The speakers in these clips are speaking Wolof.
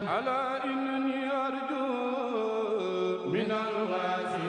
على إنني أرجو من الغاسل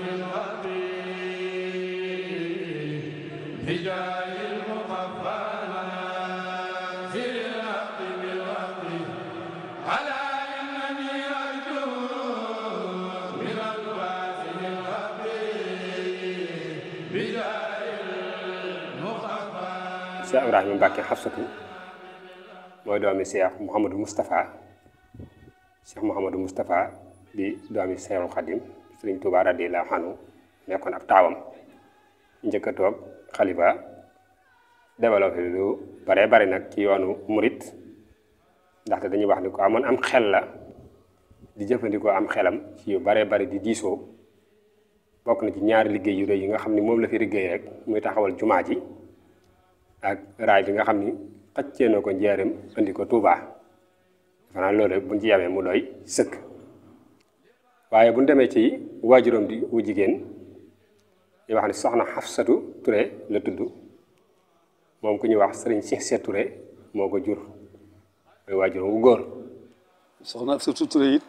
الغفير بجاه المخفى ناصر الحق بالحق على إنني أرجو من الغاسل الغفير بجاه المخفى Cheikh Ibrahima Mbacke Xafsatu mooy doomi Cheikh Mouhamadou Moustapha Cheikh Mouhamadou Moustapha di doomi Cheikhul Khadim Sëriñ Tuubaa radiyallaahu anhu nekkoon ab taawam njëkk a toog xalifa développé lu bare bari nag ci yoonu murit ndaxte dañuy wax ni ko amoon am xel la di jëfandikoo am xelam ci yu bare bari di diisoo bokk na ci ñaari liggéey yu rëy yi nga xam ni moom la fi liggéey rek muy taxawal jumaa ji ak raay bi nga xam ni xëccee na ko njaareem indi ko Touba defe naa loolu rek buñ ci yamee mu doy sëkk waaye bu ñu demee ci waajuram di wu jigéen di wax ni soxna Xafsatu Touré la tudd moom ku ñuy wax sëriñ Cheikh Seet Touré moo ko jur mooy waajuram wu góor soxna Absatu Touré it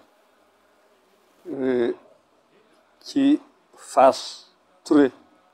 ci Faas Touré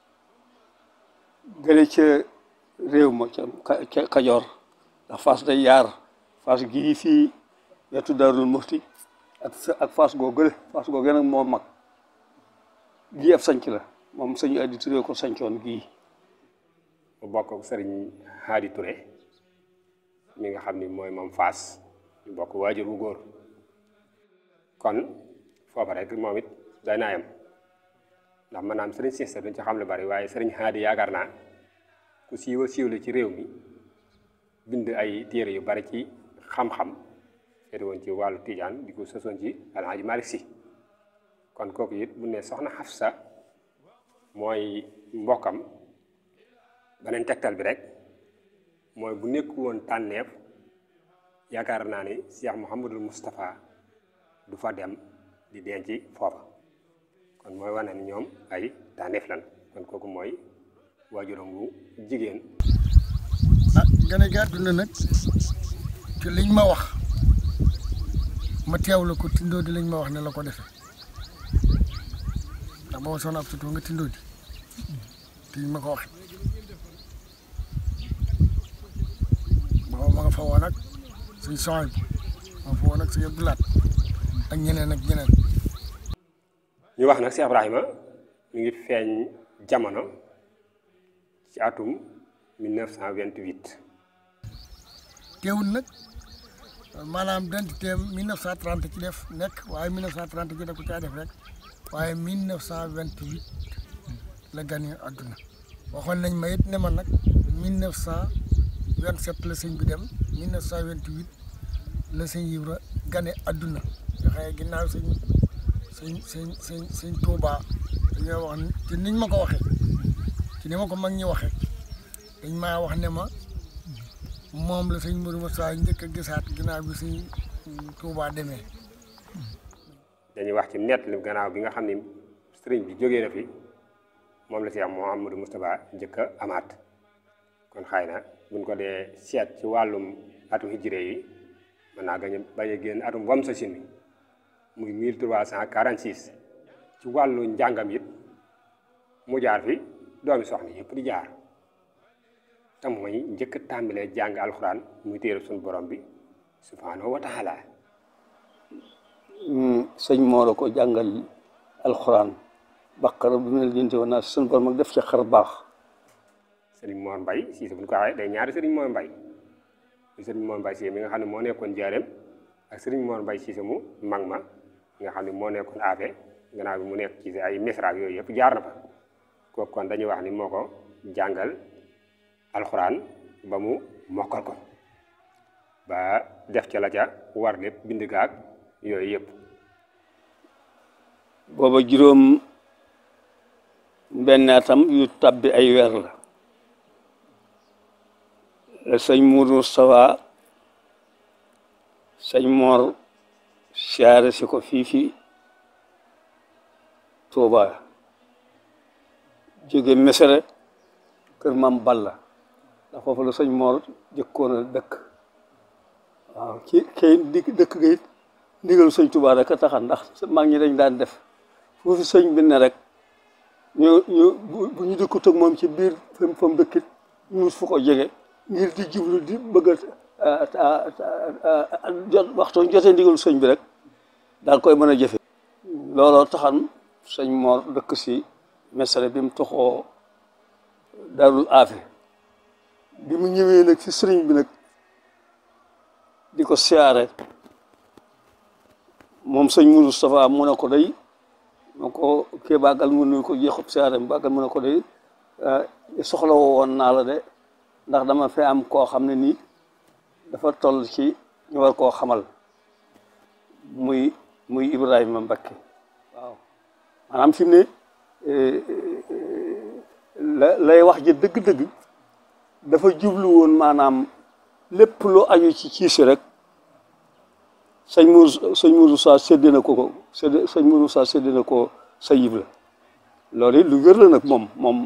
gële ca réew ma ca ca Kajoor ndax Faas day yaar Faas gii fii wetu Daarul Muxti ak ak Faas goo gële Faas goo gën a moo mag gii ab sanc la moom sëñ Adi Touré ko sancoon gii mu bokk ak sëriñ Haadi Touré mi nga xam ni mooy moom Faas ñu bokk waajur wu góor kon foofa rek moom it day naa yem ndax maanaam sëriñ Cissé duñ ci xam lu bari waaye sëriñ Haadi yaakaar naa ku siiwa siiw la ci réew mi bind ay téere yu bari ci xam-xam féete woon ci wàllu tijaan di ko sosoon ci Alhaaji Malick Si kon kooku it bu ne soxna Xafsa mooy mbokkam beneen tegtal bi rek mooy bu nekk woon tànneef yaakaar naa ni Cheikh Mouhamadul Moustapha du fa dem di denc foofa kon mooy wane ni ñoom ay tànneef lan kon kooku mooy waajuram wu jigéen ah gane gi àdduna nag te liñ ma wax ma teewlu ko tindoo di lañ ma wax ne la ko defee ndax booba soxna ab sutoo nga tindoo di te ñu ma ko wax booba ma nga fa woon ak suñ soxna bi ma nga fa woon ak suñu Abdulaat ak ñeneen ak ñeneen ñu wax nag Cheikh Ibrahima mi ngi feeñ jamono ci atum 1928 teewul nag maanaam identité 1930 ci def nekk waaye 1930 ci def ko caa def rek waaye 1928 la gane àdduna waxoon nañ ma it ne ma nag 1927 la sëñ bi dem 1928 la sëñ Ibra gane àdduna nga xëye ginnaaw sëñ sëñ sëñ sëñ sëñ Tuubaa dañoo wax ci niñ ma ko waxee ci ni ma ko mag ñi waxee dañ maa wax ne ma moom la sëñ Modou Moussa njëkk a gisaat ginnaaw bi sëñ Tuubaa demee dañuy wax ci nett li gannaaw bi nga xam ni sëriñ bi jógee na fi moom la Cheikh Mouhamadou Moustapha njëkk a amaat kon xëy na buñ ko dee seet ci wàllum atu hijré yi mën naa gañ bañ a génn atum wam sa sin muy 1346 ci wàllu njàngam it mu jaar fi doomi soxna yëpp di jaar te mooy njëkk a tàmbalee jàng alxuraan muy téere suñu borom bi subhaanahu wa taala sëñ moo la ko jàngal alxuraan baqara bi mel jënte woon naa suñu borom ak def ci xar baax sëriñ Mor Mbay Siise bu ñu ko waxee day ñaari sëriñ Mor Mbay muy sëriñ Mor Mbay Siise mi nga xam ne moo nekkoon jaareem ak sëriñ Mor Mbay Siise mu mag ma nga xam ne moo nekkoon aafe gannaaw bi mu nekk ci ay misra yooyu yëpp jaar na fa kooku kon dañuy wax ni moo ko jàngal alxuraan ba mu mokkal ko ba def ca la ca war lépp bind gaag yooyu yëpp booba juróom benn atam yu tabbi ay weer la la sëñ Mourou Moustapha sëñ Mor siyaare si ko fii fi Touba jóge Mesere kër Maam Balla ndax foofu la sëñ Mor jëkkoon a dëkk waaw ci kay di dëkk ga it ndigal sëñ Tuubaa rek a taxan ndax mag ñi dañ daan def foofu sëñ bi ne rek ñu ñu bu ñu dëkkut ak moom ci biir fam fa mu dëkkit ñu fu ko jege ngir di jublu di bëgg a jot waxtu jotee ndigalu sëñ bi rek daal koy mën a jëfe looloo taxan sëñ Mor dëkk si mesare bi mu toxoo darul aafe bi mu ñëwee nag ci sëriñ bi nag di ko siyaare moom sëñ Moustapha mu ne ko day ma ko kii bàggal mu nuyu ko jeexub siyaare bi bàggal mu ne ko day soxla woon naa la de ndax dama fi am koo xam ne nii dafa toll ci ñu war koo xamal muy muy Ibrahima Mbakke waaw maanaam fi mu ne la lay wax ji dëgg-dëgg dafa jublu woon maanaam lépp lu aju ci ciisi rek sëñ Mour sëñ Mourou Sa séddee na ko ko sédd sëñ Mourou Sa séddee na ko sa yib la loolu it lu wér la nag moom moom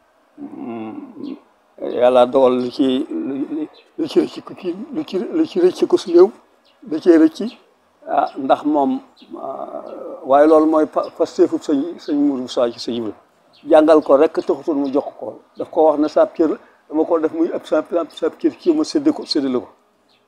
yàlla dogal lu ci lu ci rëcc ko kii lu ci lu ci rëcc ko su néew da cee rëcc ah ndax moom waaye loolu mooy pasteefu sëñ sëñ Mourou Sa ci sa yib la jàngal ko rek taxutoon mu jox ko daf ko wax ne saab cër dama ko def muy ab saab saab cër ci ma sédde ko séddale ko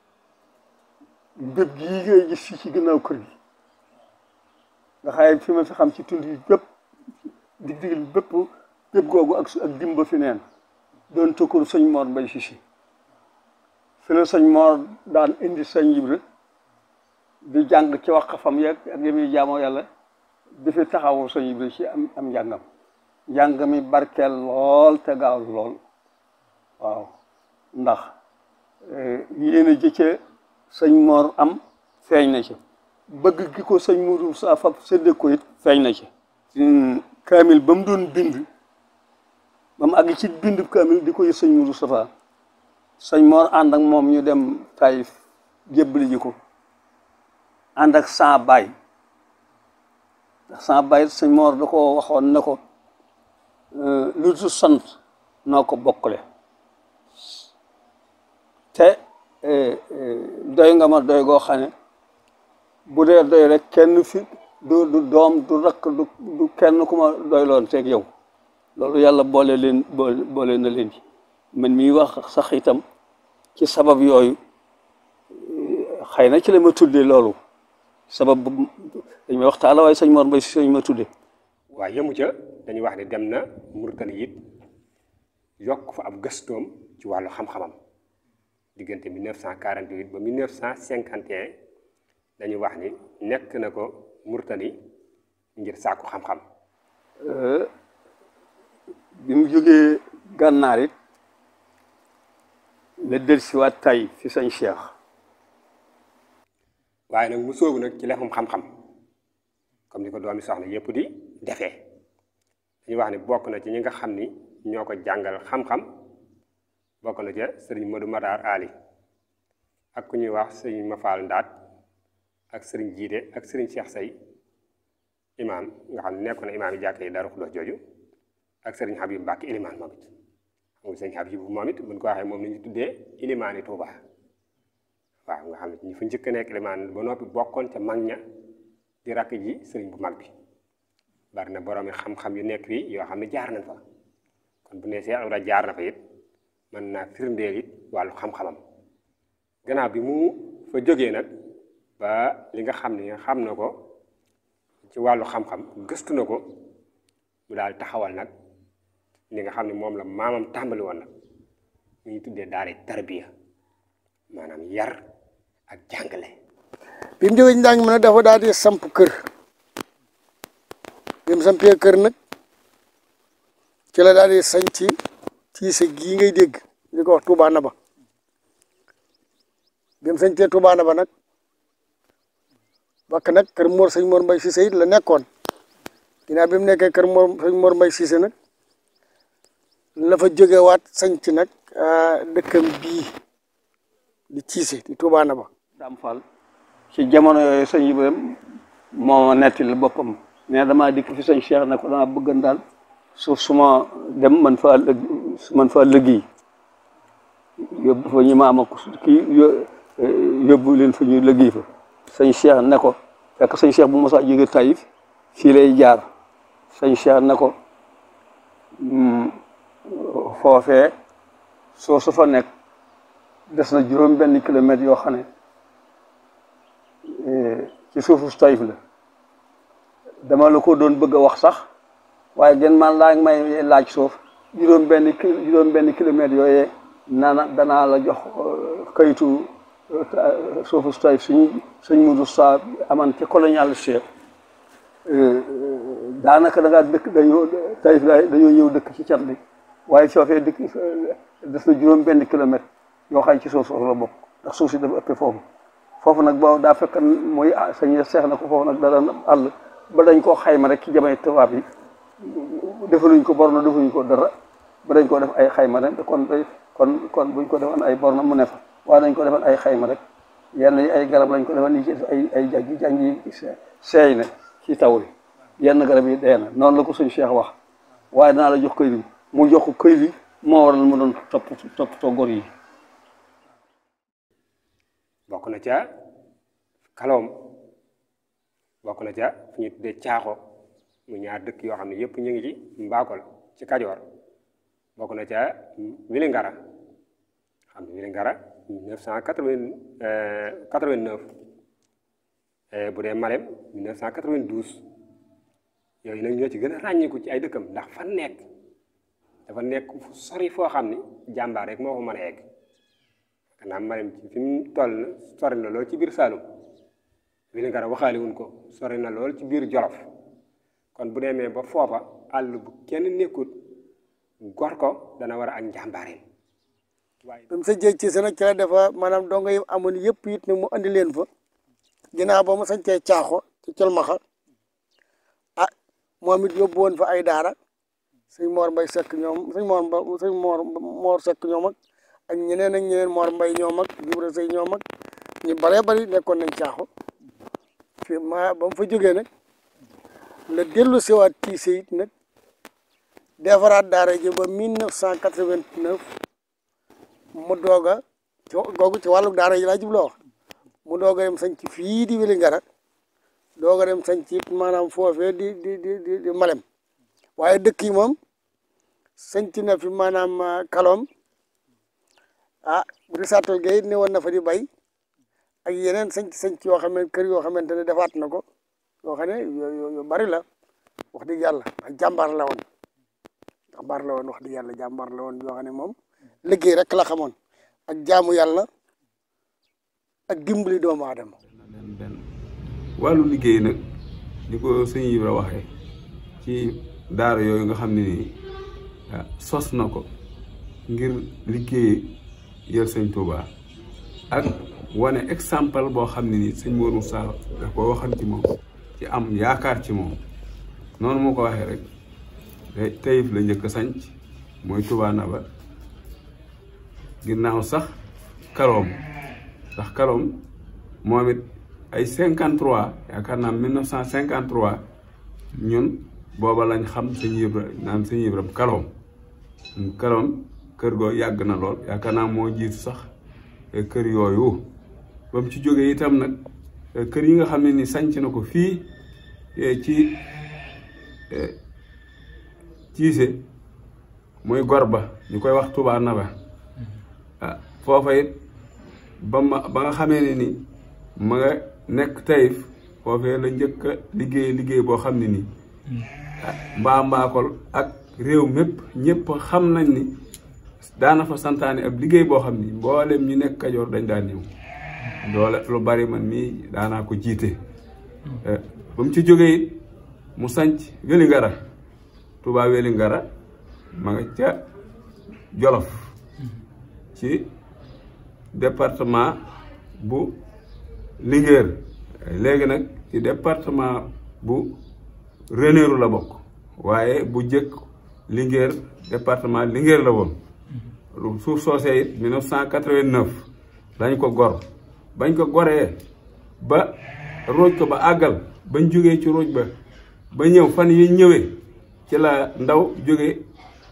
bépp gii ngay gis fii ci gannaaw kër gi nga xaye fi ma fi xam ci tund yi bépp dig digil bépp bépp googu ak ak dimba fi neen doon tokkur sëñ Mor Mbay Sisi fi la sëñ Mor daan indi sëñ Ibra di jàng ci wax xafam yeeg ak yemi jaamoo yàlla di fi taxawu sëñ Ibra ci am am njàngam njàng mi barkeel lool te gaaw lool waaw ndax yéen a jëcce sëñ Mor am feeñ na ci bëgg gi ko sëñ Mourou Sa fab sédde ko it feeñ na ci kaamil ba mu doon bind ba mu àgg ci bind kaamil di ko yët sëñ Mourou Safa sëñ Mor ànd ak moom ñu dem Taïf jébbali ji ko ànd ak sa baay ndax sa baay sëñ Mor da ko waxoon ne ko lu du sant noo ko bokkale te doy nga ma doy goo xam ne bu dee doy rek kenn fi du du doom du rakk du du kenn ku ma doy loon teeg yow loolu yàlla boole leen boole boole na leen ci man mii wax sax itam ci sabab yooyu xëy na ci la ma tuddee loolu sabab bu dañ may waxtaan la waaye sëñ Mor Mbay si sëñ ma tuddee waaye yëmu ca dañuy wax ne dem na Mauritanie it yokk fa ab gëstoom ci wàllu xam-xamam diggante 1948 ba 1951 dañuy wax ni nekk na ko Mauritanie ngir sàkku xam-xam bi mu jógee gànnaar it la del si waat tay fi sëñ Cheikh waaye nag mu sóobu nag ci lefum xam-xam comme ni ko doomi soxna yëpp di defee dañuy wax ni bokk na ci ñi nga xam ni ñoo ko jàngal xam-xam bokk na ca sëriñ Modou Matar Ali ak ku ñuy wax sëriñ Mafal Ndaat ak sëriñ Jiite ak sëriñ Cheikh Say imaam nga xam ne nekkoon na imaam yi jàkk yi Daaru Xudoos jooju ak sëriñ Habib Mbàkke ilimaan moom it xam nga sëriñ Habib moom it buñ ko waxee moom la ñu tuddee ilimaani Tuuba waaw nga xam ne ñi fa njëkk a nekk ilimaan ba noppi bokkoon ca mag ña di rakk ji sëriñ bu mag bi bari na borom yi xam-xam yu nekk fii yoo xam ne jaar nañ fa kon bu ne Cheikh Ibra jaar na fa it mën naa firndeel it wàllu xam-xamam gannaaw bi mu fa jógee nag ba li nga xam ne xam na ko ci wàllu xam-xam gëstu na ko mu daal taxawal nag li nga xam ne moom la maamam tàmbali woon nag mu ñu tuddee daara tarbiya maanaam yar ak jàngale bi mu jógee njàng mi nag dafa daal di samp kër bi mu sampee kër nag ci la daal di sañ ci tiise gii ngay dégg di ko wax Touba Naba bi mu sañtee Touba Naba nag bakk nag kër Mor sëñ Mor Mbay Cissé it la nekkoon ginnaaw bi mu nekkee kër Mor sëñ Mor Mbay Cissé nag la fa jógewaat sañ ci nag dëkkam bii di Cissé di Touba Naba Dame Fall ci jamono yooyu sëñ Ibrahima moo nettali boppam mais damaa dikk fi sëñ Cheikh ne ko dama bëggan daal suuf su ma dem man faa lëg man faa liggéey yóbbu fa ñi ma am ak kii yóbbu leen fa ñu liggéey fa sëñ Cheikh ne ko fekk sëñ Cheikh bu mosaa jóge Taïf fii lay jaar sëñ Cheikh na ko foofee soo su fa nekk des na juróom benn kilomètre yoo xam ne ci suufu Taïf la dama la ko doon bëgg a wax sax waaye gën man laa may laaj suuf juróom benn ki juróom benn kilomètre yooyee nana danaa la jox kayitu suufu Taïf suñ suñ mudu sa aman ci colonial chef daanaka da ngaa dëkk dañoo Taïf la dañoo ñëw dëkk ci cat bi waaye foofee dëkk des na juróom benn kilomètre yoo xam ci suuf soosu la bokk ndax suuf si dafa ëppee foofu foofu nag boo daa fekk muy sañ seex na ko foofu nag da daan àll ba dañ koo xayma rek ci jamay tubaab yi defaluñ ko borno defuñ ko dara ba dañ koo def ay xayma rek kon kon kon buñ ko defoon ay borno mu ne fa waaye dañ ko defoon ay xayma rek yenn yi ay garab lañ ko defoon ni ci ay ay jàngi jàngi seey na ci taw bi yenn garab yi dee na noonu la ko suñ Cheikh wax waaye danaa la jox këy bi mu jox ko këy bi moo waral mu doon topp toppatoo gor yi bokk na ca kaloom bokk na ca fu ñu tuddee caaxo mu ñaar dëkk yoo xam ne yëpp ñu ngi ci mbaakol ci kajoor bokk na ca Wilingara xam ne Wilingara neuf cent quatre-vingt-neuf bu dee Malem neuf cent quatre-vingt-douze yooyu nag ñoo ci gën a ràññiku ci ay dëkkam ndax fa nekk dafa nekk fu sori foo xam ni jàmbaar rek moo ko mën a egg xanaa Malem ci fi mu toll na sori na lool ci biir Saalum Wilingara waxaale wuñ ko sori na lool ci biir Jolof kon bu demee ba foofa àll bu kenn nekkut gor ko dana war a ak njàmbaareen waaye ba mu sa jéeg ci sa nag ci la dafa maanaam dongo yi amoon yëpp it ne mu andi leen fa ginnaaw ba mu sañcee caaxo ci colmaxa ah moom it yóbbu woon fa ay daara sëñ Mor Mbay Sekk ñoom sëñ Mor Mba sëñ Mor Mor Sekk ñoom ak ak ñeneen ak ñeneen Mor Mbay ñoom ak Ibra Sëy ñoom ak ñu baree bari nekkoon nañ caaxo fi ma ba mu fa jógee nag la dellu siwaat tiise it nag defaraat daara ji ba 1989 mu doog a ci googu ci wàllu daara yi laa jubloo wax mu doog a dem sañ ci fii di Wilingara doog a dem sañ ci maanaam foofee di di di di di Malem waaye dëkk yi moom sañc na fi maanaam kaloom ah risaatal gay ne woon na fa di bay ak yeneen sañc sañc yoo xam ne kër yoo xamante ne defaat na ko yoo xam ne yu bari la wax dëgg yàlla ak jàmbaar la woon jàmbaar la woon wax dëgg yàlla jàmbaar la woon yoo xam ne moom liggéey rek la xamoon ak jaamu yàlla ak dimbali doomu aadama benn benn wàllu liggéey nag ni ko sëñ Ibra waxee ci daara yooyu nga xam ne nii sos na ko ngir liggéey yër sëñ Touba ak wane exemple boo xam ne nii sëñ Mor Moussa da ko waxan ci moom ci am yaakaar ci moom noonu moo ko waxee rek Taïf la njëkk a sanc mooy Touba Naba ginnaaw sax Kaloom ndax Kaloom moom it ay cinquante trois yaakaar naa mille neuf cent cinquante trois ñun booba lañ xam sëñ Ibra naan sëñ Ibra Kaloom Kaloom kër goo yàgg na lool yaakaar naa moo jiitu sax kër yooyu ba mu ci jógee itam nag kër yi nga xam ne ni sanc na ko fii ci ciise muy gor ba ñu koy wax Touba Naba ah foofa it ba ma ba nga xamee ne ni ma nga nekk Taïf foofee la njëkk a liggéey liggéey boo xam ne nii mbaa mbaakol ak réew mépp ñëpp xam nañ ni daana fa santaane ab liggéey boo xam ni mboolem ñu nekk Kajoor dañ daan ñëw doole lu bari man mii daanaa ko jiite ba mu ci jógee it mu sanc Wélingara Touba Wélingara ma nga ca Jolof ci département bu Linguère léegi nag ci département bu Ranérou la bokk waaye bu jëkk Linguère département Linguère la woon lu suuf soosee it 1989 dañ ko gor bañ ko goree ba rooj ko ba àggal bañ jógee ci rooj ba ba ñëw fan yi ñëwee ci la ndaw jóge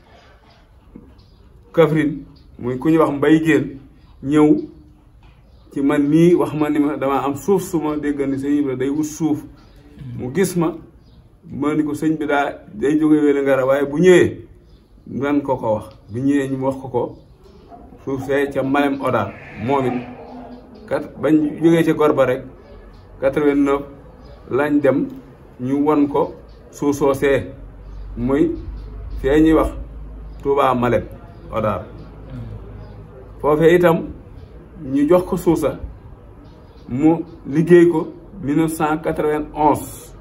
Kaffrine muy ku ñuy wax mbay géen ñëw ci man mii wax ma ni ma damaa am suuf su ma dégg ni sëñ Ibra day wut suuf mu gis ma ma ni ko sëñ bi daa day jóge wéla ngara waaye bu ñëwee nan ko ko wax bu ñëwee ñu wax ko ko suuf see ca Malem Odar moom it kat bañ jógee ca gor ba rek 89 lañ dem ñu won ko suuf soosee muy fee ñuy wax Touba Malem Odar foofee itam ñu jox ko suusa mu liggéey ko 1991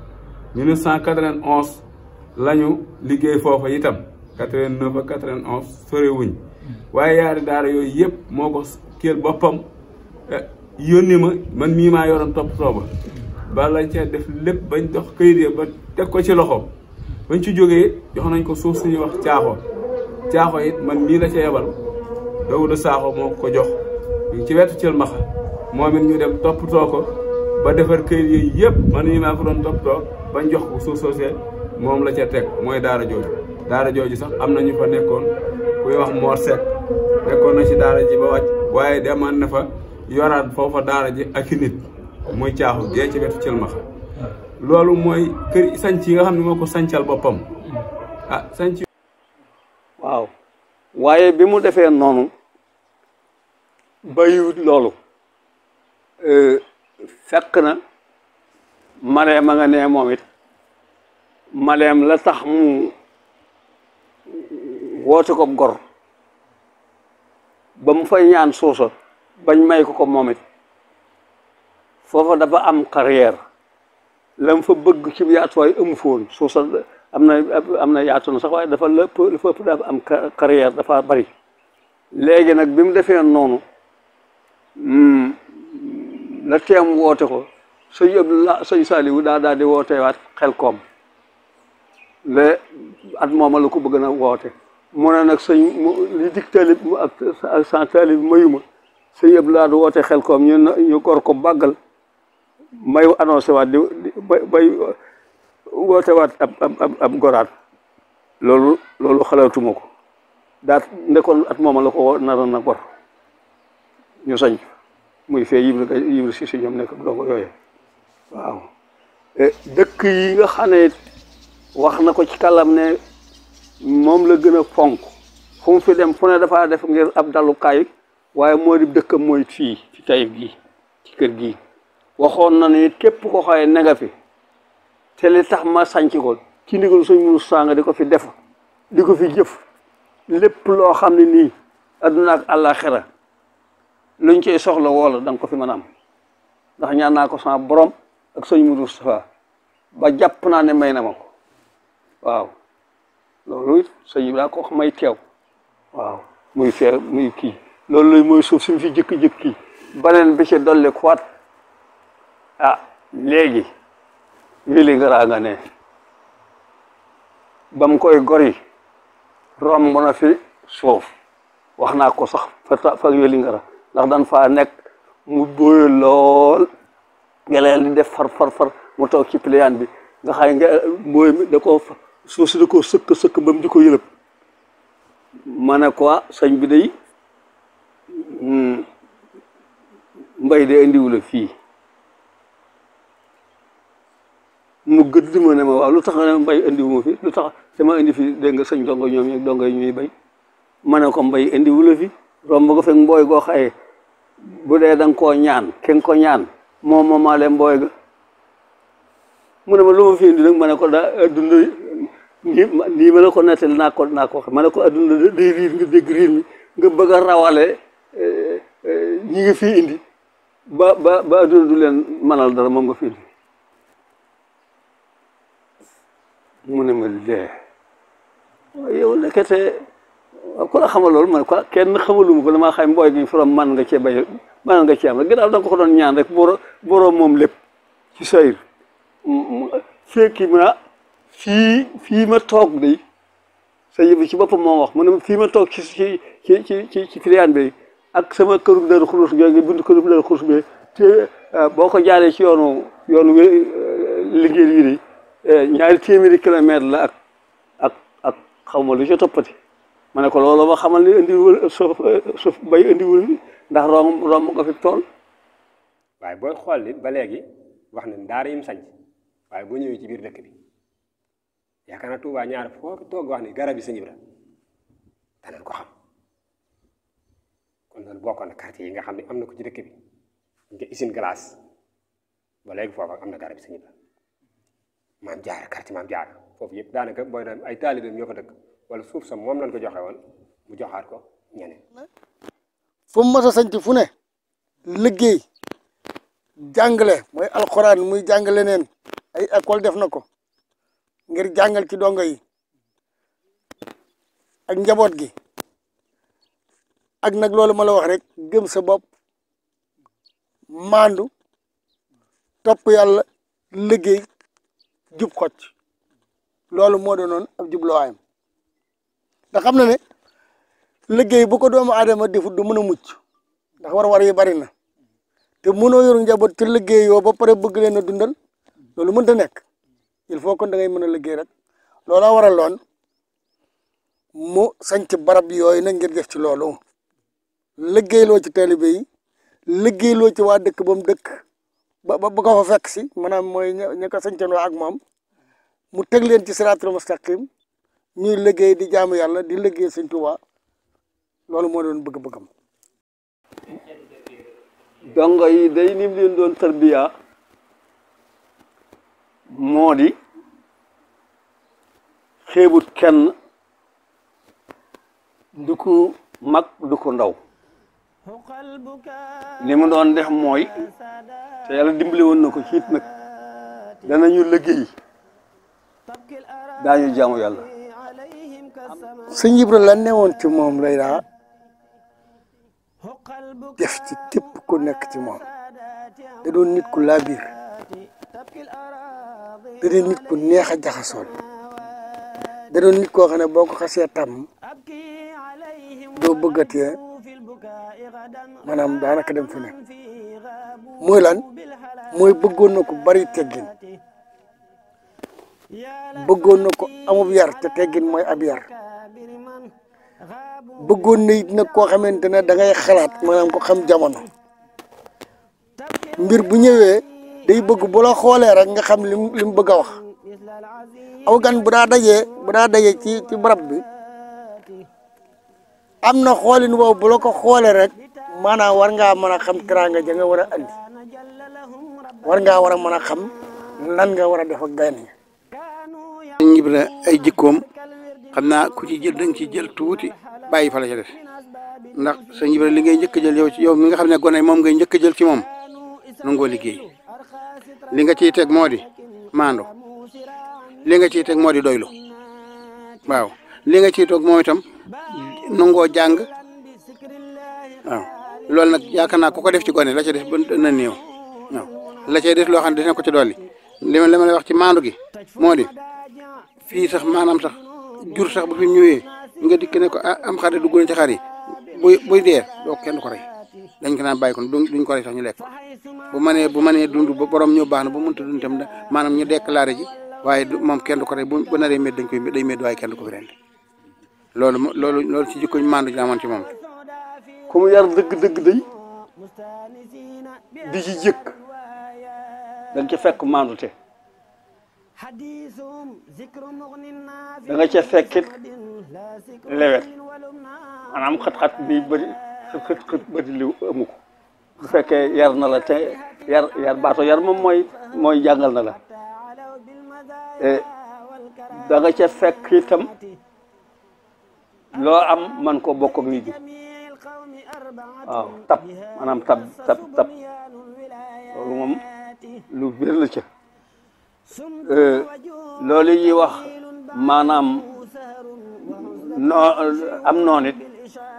1991 la ñu liggéey foofa itam 89 ak 91 sorewuñ waaye yaari daara yooyu yëpp moo ko kéel boppam yónni ma man mii maa yoroon topp tooba ba lañ ca def lépp bañ dox këyit ya ba teg ko ci loxo bañ ci jógee jox nañ ko suuf suñuy wax caaxo caaxo it man mii la ca yebal Dawuda Saaxo moo ko jox ñu ci wetu cël maxa moom it ñu dem toppatoo ko ba defar këyit yooyu yëpp man mii maa ko doon toppatoo bañ jox ko suuf soosee moom la ca teg mooy daara jooju daara jooju sax am na ñu fa nekkoon kuy wax Mor Seck nekkoon na ci daara ji ba wàcc waaye demaan na fa yoraat foofa daara ji ak i nit muy caaxu gee ci wetu cël maxa loolu mooy kër sanc yi nga xam ne moo ko sancal boppam ah sanc waaw waaye bi mu defee noonu bayiwut loolu fekk na maleem a nga nee moom it maleem la tax mu woote ko gor ba mu fay ñaan suusa bañ may ko ko moom it foofa dafa am carrière la mu fa bëgg ci yaatuwaay amu foon suusa am na am na yaatu na sax waaye dafa lépp dafa ëpp dafa am carrière dafa bari léegi nag bi mu defee noonu la teem woote ko sëñ Abdullah sëñ Saliou daa daal di woote waat xel koom le at mooma la ko bëgg na woote mu ne nag sëñ li dig taalib ak sans taalib mayuma sëñ Abdullah du woote xel koom ñu ñu gor ko bàggal may annoncé waat di bay woote waat ab ab ab goraat loolu loolu xalaatuma ko daat ndekoon at mooma la ko naroon na gor ñu sañ muy fee yibra yibra si si ñoom nekk dongo yooyu waaw dëkk yi nga xam ne wax na ko ci kàllam ne moom la gën a fonk fu mu fi dem fu ne dafaa def ngir ab dalukaay waaye moo di dëkkam mooy fii ci Taïf gi ci kër gi waxoon na ni képp ko xaye ne nga fi te li tax ma sànc ko ci ndigal suñ munu sanga di ko fi def di ko fi jëf lépp loo xam ne nii adduna ak àllaaxira luñ koy soxla woola da nga ko fi mën a am ndax ñaan naa ko sama borom ak sëñ Mudu Mustafa ba jàpp naa ne may na ma ko waaw loolu it sëñ bi daa ko wax may teew waaw muy fee muy kii loolu lay mooy suuf suñ fi jëkk-jëkk baneen bi ci dolli kuwaat ah léegi wili ngaraa nga ne ba mu koy gori romb na fi suuf wax naa ko sax fa fa wili ngara ndax dan faa nekk mu bóoy lool ngeleel di def far far far mu toog ci pliant bi nga xay nga mbooy mi da ko suuf si da ko sëkk sëkk ba mu di ko yëlëb ma ne ko sëñ bi day mbay de indiwu la fii mu gëdd ma ne ma waaw lu tax nga ne mbay indiwu ma fi lu tax sama indi fi dégg nga sëñ dongo ñoom ñi dongo yi ñuy bay ma ne ko mbay indiwu la fi romb nga fekk mbooy goo xaye bu dee da nga koo ñaan ki nga ko ñaan moom moomaale mbooy ga mu ne ma lu ma fi indi nag ma ne ko daa adduna nii nii ma ne ko nettali naa ko naa ko wax ma ne ko adduna day riir nga dégg riir mi nga bëgg a rawale ñi nga fii indi ba ba ba adduna du leen manal dara moom nga fi indi mu ne ma dee yow nekkete ku la xamal loolu man quoi kenn xamaluma ko damaa xam mbooy gi forom man nga cee bay man nga cee am rek ginnaaw da nga ko doon ñaan rek boro boroom moom lépp ci sayir fekki mu na fii fii ma toog day sa yëbi ci boppam moo wax mu ne fii ma toog ci ci ci ci ci ci client bi ak sama këru dër xulus googu buntu këru dër xulus bi te boo ko jaaree ci yoonu yoonu liggéey yi de ñaari téeméeri kilomètre la ak ak ak xaw ma lu ci toppati ma ne ko loolu ma xamal ni indiwul suuf suuf bay indiwul ndax romb romb nga fi tool waaye booy xool li ba léegi wax ne daara yim sañ waaye boo ñëwee ci biir dëkk bi yaakaar naa Tuubaa ñaar foo toog wax ni garab yi Sëñ Ibra danañ ko xam kon loolu bokkoon na quartier yi nga xam ne am na ko ci dëkk bi nga usine glace ba léegi foofa am na garab yi Sëñ Ibra maam jaara quartier maam jaara foofu yëpp daanaka booy dem ay taalibeem ñoo fa dëkk wala suuf sa moom lañ ko joxe woon mu joxaat ko ñeneen fu mu mës a sanc fu ne liggéey jàngale mooy alxuraan muy jàngale neen ay école def na ko ngir jàngal ci dongo yi ak njaboot gi ak nag loolu ma la wax rek gëm sa bopp maandu topp yàlla liggéey jub xocc loolu moo doonoon ab jubluwaayam ndax xam na ne liggéey bu ko doomu aadama defut du mën a mucc ndax war-war yi bari na te mënoo yoru njaboot te liggéey yoo ba pare bëgg leen a dundal loolu mënta nekk il faut kon da ngay mën a liggéey rek looloo waraloon mu sanc barab yooyu nag ngir def ci loolu liggéeyloo ci taalibe yi liggéeyloo ci waa dëkk ba mu dëkk ba ba ko fa fekk si maanaam mooy ña ña ko sañcanoo ak moom mu teg leen ci siraatul mustaqim ñuy liggéey di jaamu yàlla di liggéey Sëñ Tuubaa loolu moo doon bëgg-bëggam dongo yi day nim leen doon tarbiya moo di xeebut kenn du ko mag du ko ndaw li mu doon def mooy te yàlla dimbali woon na ko ci it nag danañu liggéey daañu jaamu yàlla Sëñ Ibra la newoon ci moom lay daa def ci képp ku nekk ci moom da doon nit ku laabiir da doon nit ku neex a jaxasool da doon nit koo xam ne boo ko xasee tàmm doo bëggatee maanaam daanaka dem fu nekk mooy lan mooy bëggoon na ko bari teggin bëggoon na ko amub yar te teggin mooy ab yar bëggoon na it nag koo xamante ne da ngay xalaat maanaam ko xam jamono mbir bu ñëwee day bëgg bu la xoolee rek nga xam lim lim bëgg a wax aw gan bu daa dajee bu daa dajee ci ci barab bi am na xoolin woowu bu la ko xoolee rek maanaam war ngaa mën a xam teraanga ja nga war a andi war ngaa war a mën a xam lan nga war a def ak gan yi Sëñ Ibra ay jikkoom xam naa ku ci jël da nga ci jël tuuti bàyyi fa la ca def ndax Sëñ Ibra li ngay njëkk a jël yow ci yow mi nga xam ne gone moom ngay njëkk a jël ci moom nangoo liggéey li nga ciy teg moo di maando li nga ciy teg moo di doylu waaw li nga ciy toog moom itam nangoo jàng waaw loolu nag yaakaar naa ku ko def ci gone la ca def ba na néew waaw la cay def loo xam ne dina ko ci dolli li ma li ma lay wax ci maandu gi moo di fii sax maanaam sax jur sax bu fi ñëwee nga dikk ne ko ah am xar de dugg na ci xar yi buy buy dee doo kenn du ko rey dañ ko naan bàyyi ko duñ ko rey sax ñu lekk bu mënee bu mënee dund ba borom ñëw baax na bu mënta dund tam maanaam ñu déclaré ji waaye moom kenn du ko rey bu bu naree médd dañ koy day médd waaye kenn du ko fi rendi loolu loolu loolu ci jikkoñ maandu ji amoon ci moom ku mu yar dëgg dëgg day di ci jëkk dañ ca fekk maandute da nga ca fekkit lewet maanaam xat-xat bi bëri xët xët bëri li amu ko bu fekkee yar na la te yar yar baato yar moom mooy mooy jàngal na la da nga ca fekk itam loo am man ko bokk ak nit ñi waaw tab maanaam tab tab tab loolu moom lu bir la ca loolu ñuy wax maanaam noo am noon it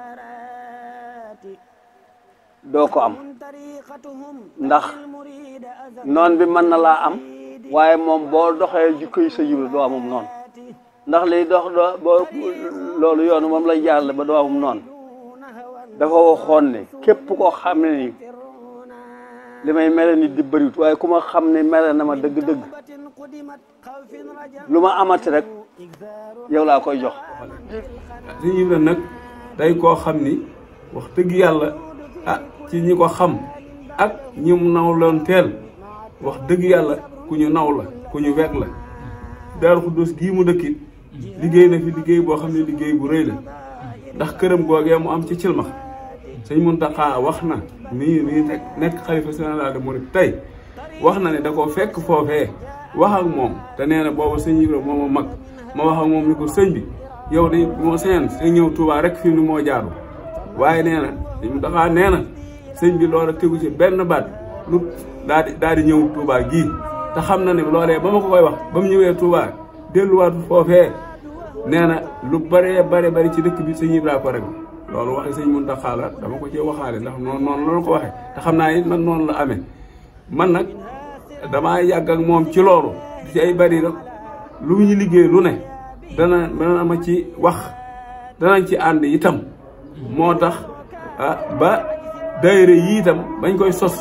doo ko am ndax noon bi mën na laa am waaye moom boo doxee jikko yi sa jibla doo amum noonu ndax liy dox doo boo loolu yoonu moom lay jaarale ba doo amum noonu dafa waxoon ne képp koo xam ne ni li may mere nit di bëriwut waaye ku ma xam ne mere na ma dëgg-dëgg lu ma amati rek yow laa koy jox Sëñ Ibra nag day koo xam ni wax dëgg yàlla ah ci ñi ko xam ak ñi mu naw loon teel wax dëgg yàlla ku ñu naw la ku ñu weg la Daaru Xuddus gii mu dëkkit liggéey na fi liggéey boo xam ne liggéey bu rëy la ndax këram googee mu am ci cilmax sëñ Muntaxa wax na mii mii nekk nekk xalifa général de Mouride tey wax na ne da koo fekk foofee wax ak moom te nee na booba sëñ Ibra moo ma mag ma wax ak moom ni ko sëñ bi yow de moo seen sa ñëw Touba rek fi mu ne moo jaadu waaye nee na sëñ Muntaxa nee na sëñ bi loola tegu ci benn baat lu daal di daal di ñëw Touba gii te xam na ne loolee ba ma ko koy wax ba mu ñëwee Touba delluwaat foofee nee na lu bëree bare bari ci dëkk bi sëñ Ibra ko rek loolu waxi sëñ Muntaxa la dama ko cee waxaale ndax noonu noonu la ko waxee te xam naa it man noonu la amee man nag damaa yàgg ak moom ci loolu ci ay bari rek lu ñu liggéey lu ne dana dana ma ci wax danañ ci ànd itam moo tax ah ba daayira yi itam bañ koy sos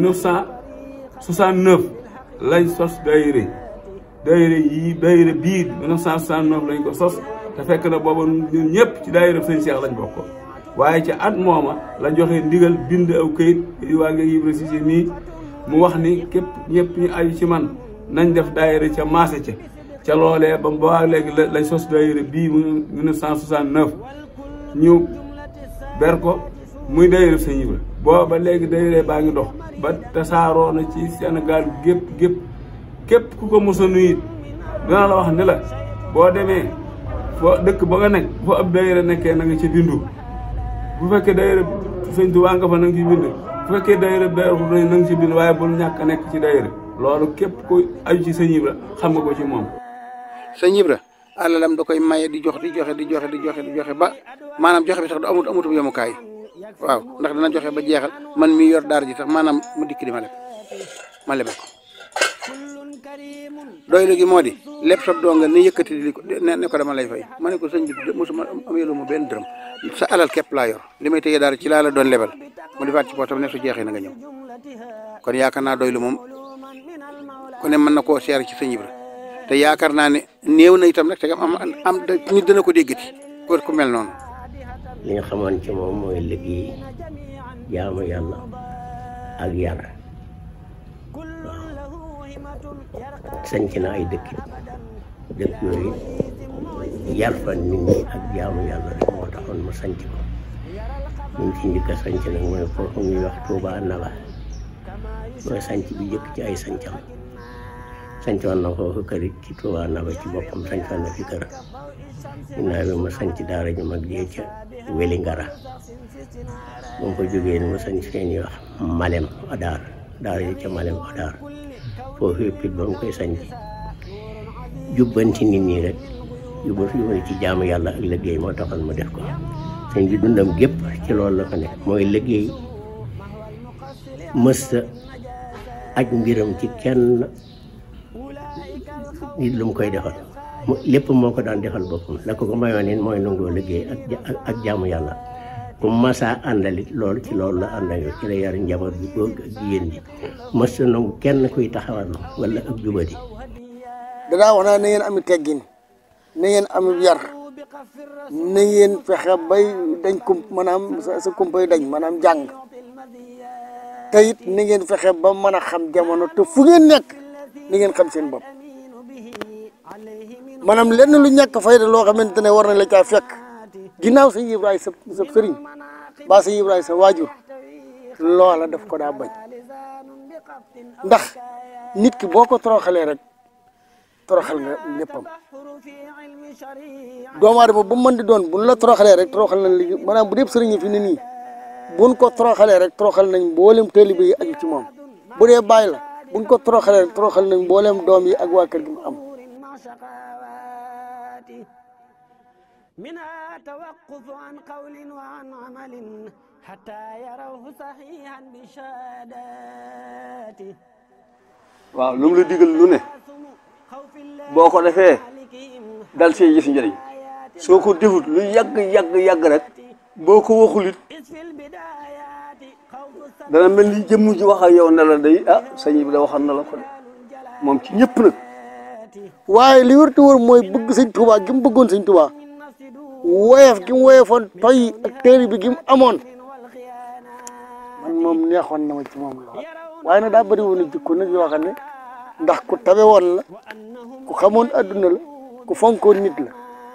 1969 lañ sos daayira daayira yi daayira bii 1969 lañ ko sos te fekk na booba ñun ñëpp ci daayira sëñ Cheikh lañ bokk waaye ci at mooma la joxe ndigal bind aw këyit yi waa nga Ibra Cissé mii mu wax ni képp ñëpp ñu aju ci man nañ def daayira ca maase ca ca loolee ba ba léegi lañ sos daayira bii mu 1969 ñu ber ko muy daayira sëñ Ibra booba léegi daayira baa ngi dox ba tasaaroo na ci Sénégal gépp gépp képp ku ko mos a nuyu dina la wax ni la boo demee foo dëkk ba nga nekk foo ab daayira nekkee na nga ci bindu bu fekkee daayira sëñ Tuubaa nga fa na nga ci bindu bu fekkee daayira Daaru Xudoos na nga ci bindu waaye bul ñàkk a nekk ci daayira loolu képp ku aju ci sëñ Ibra xam nga ko ci moom sëñ Ibra alalam da koy maye di jox di joxe di joxe di joxe di joxe ba maanaam joxe bi sax du amut amutu yemukaay waaw ndax dana joxe ba jeexal man mi yor daara ji tax maanaam mu dikk di ma leb ma lebe ko doy lu gi moo di lépp sab doo nga ne yëkkati di ko ne ko dama lay fay ma ne ko sëñ bi mosuma am yelu ma benn dërëm sa alal képp laa yor li may téye daara ci laa la doon lebal mu defaat ci poosam ne su jeexee na nga ñëw kon yaakaar naa doy lu moom ku ne mën na koo seer ci sëñ Ibra te yaakaar naa ne néew na itam nag te am am nit dana ko déggati ko ku mel noonu li nga xamoon ci moom mooy liggéey jaamu yàlla ak yar waaw sanc na ay dëkk dëkk yooyu yar fa nit ñi ak jaamu yàlla rek moo taxoon mu sanc ko ñun ci njëkk a sanc nag mooy foofu ñuy wax Touba Naba mooy sanc bi njëkk ci ay sancam sancoon na foofu kër ci Touba Naba ci boppam sancoon na fi kër ginnaaw bi mu sanc daara ju mag jee ca Weli Ngara bu mu ko jógee ni mu sanc fee ñuy wax Malem Odar daara ji ca Malem Odar foofu yëpp it ba mu koy sanc jubbanti nit ñi rek jubba jubbanti ci jaamu yàlla ak liggéey moo taxoon mu def ko sëñ bi dundam gépp ci loolu la ko nekk mooy liggéey mësta aj mbiram ci kenn nit lu mu koy defal mu lépp moo ko daan defal boppam la ko ko mayoon it mooy nangoo liggéey ak ak jaamu yàlla ku masaa àndalit loolu ci loolu la ànd ak ci la yar njaboot bi góor ak jigéen ñi mësta nangu kenn kuy taxawal wala ak jubadi danaa wax naa na ngeen ami teggin na ngeen am yar na ngeen fexe bay dañ kum maanaam sa sa kumpay dañ maanaam jàng te it na ngeen fexe ba mën a xam jamono te fu ngeen nekk na ngeen xam seen bopp maanaam lenn lu ñàkk fayda loo xamante ne war na la caa fekk ginnaaw sëñ Ibrahima sa sa sëriñ ba sëñ Ibrahima sa waajur loola daf ko daa bañ ndax nit ki boo ko toroxalee rek toroxal nga léppam doomu aadama bu mën di doon buñ la toroxalee rek toroxal nañ li maanaam bu dee sëriñ fi ne nii buñ ko toroxalee rek toroxal nañ mboolem taalibe yi aju ci moom bu dee bàyyi la buñ ko toroxalee rek toroxal nañ mboolem doom yi ak waa kër gi mu am منها توقف عن قول وعن عمل حتى يروه صحيحا بشهاداته waaw lu mu la digal lu ne boo ko defee dal see gis njëriñ soo ko defut lu yàgg yàgg yàgg rek boo ko waxulit dana mel ni jëmm ji wax ak yow ne la day ah sëñ bi da waxal na la ko de moom ci ñëpp nag waaye li wër te wër mooy bëgg sëñ Tuubaa gi mu bëggoon sëñ Tuubaa woyof gi mu woyofoon toy ak téere bi gi mu amoon moom neexoon na ma ci moom lool waaye nag daa bëri woon jikko nag yoo xam ne ndax ku tabe woon la ku xamoon adduna la ku fonkoon nit la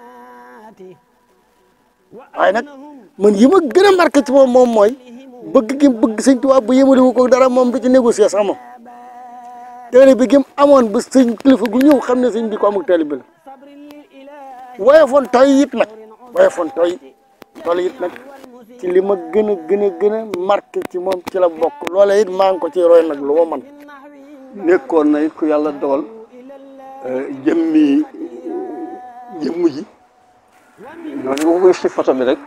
waaye nag man yi ma gën a marqué ci moom moom mooy bëgg gi mu bëgg sëñ Tuubaa bu yëmaliwu ko dara moom du ci négocier sax moom téere bi gi mu amoon ba sëñ kilifa gu ñëw xam ne sëñ bi ko amul téere bi la woyofoon toy it nag woyofoon toy loolu it nag ci li ma gën a gën a gën a marqué ci moom ci la bokk loola it maa ngi ko ci roy nag lu ma man nekkoon na it ku yàlla dogal jëmmi jëmm ji noonu boo ko gis ci photo bi rek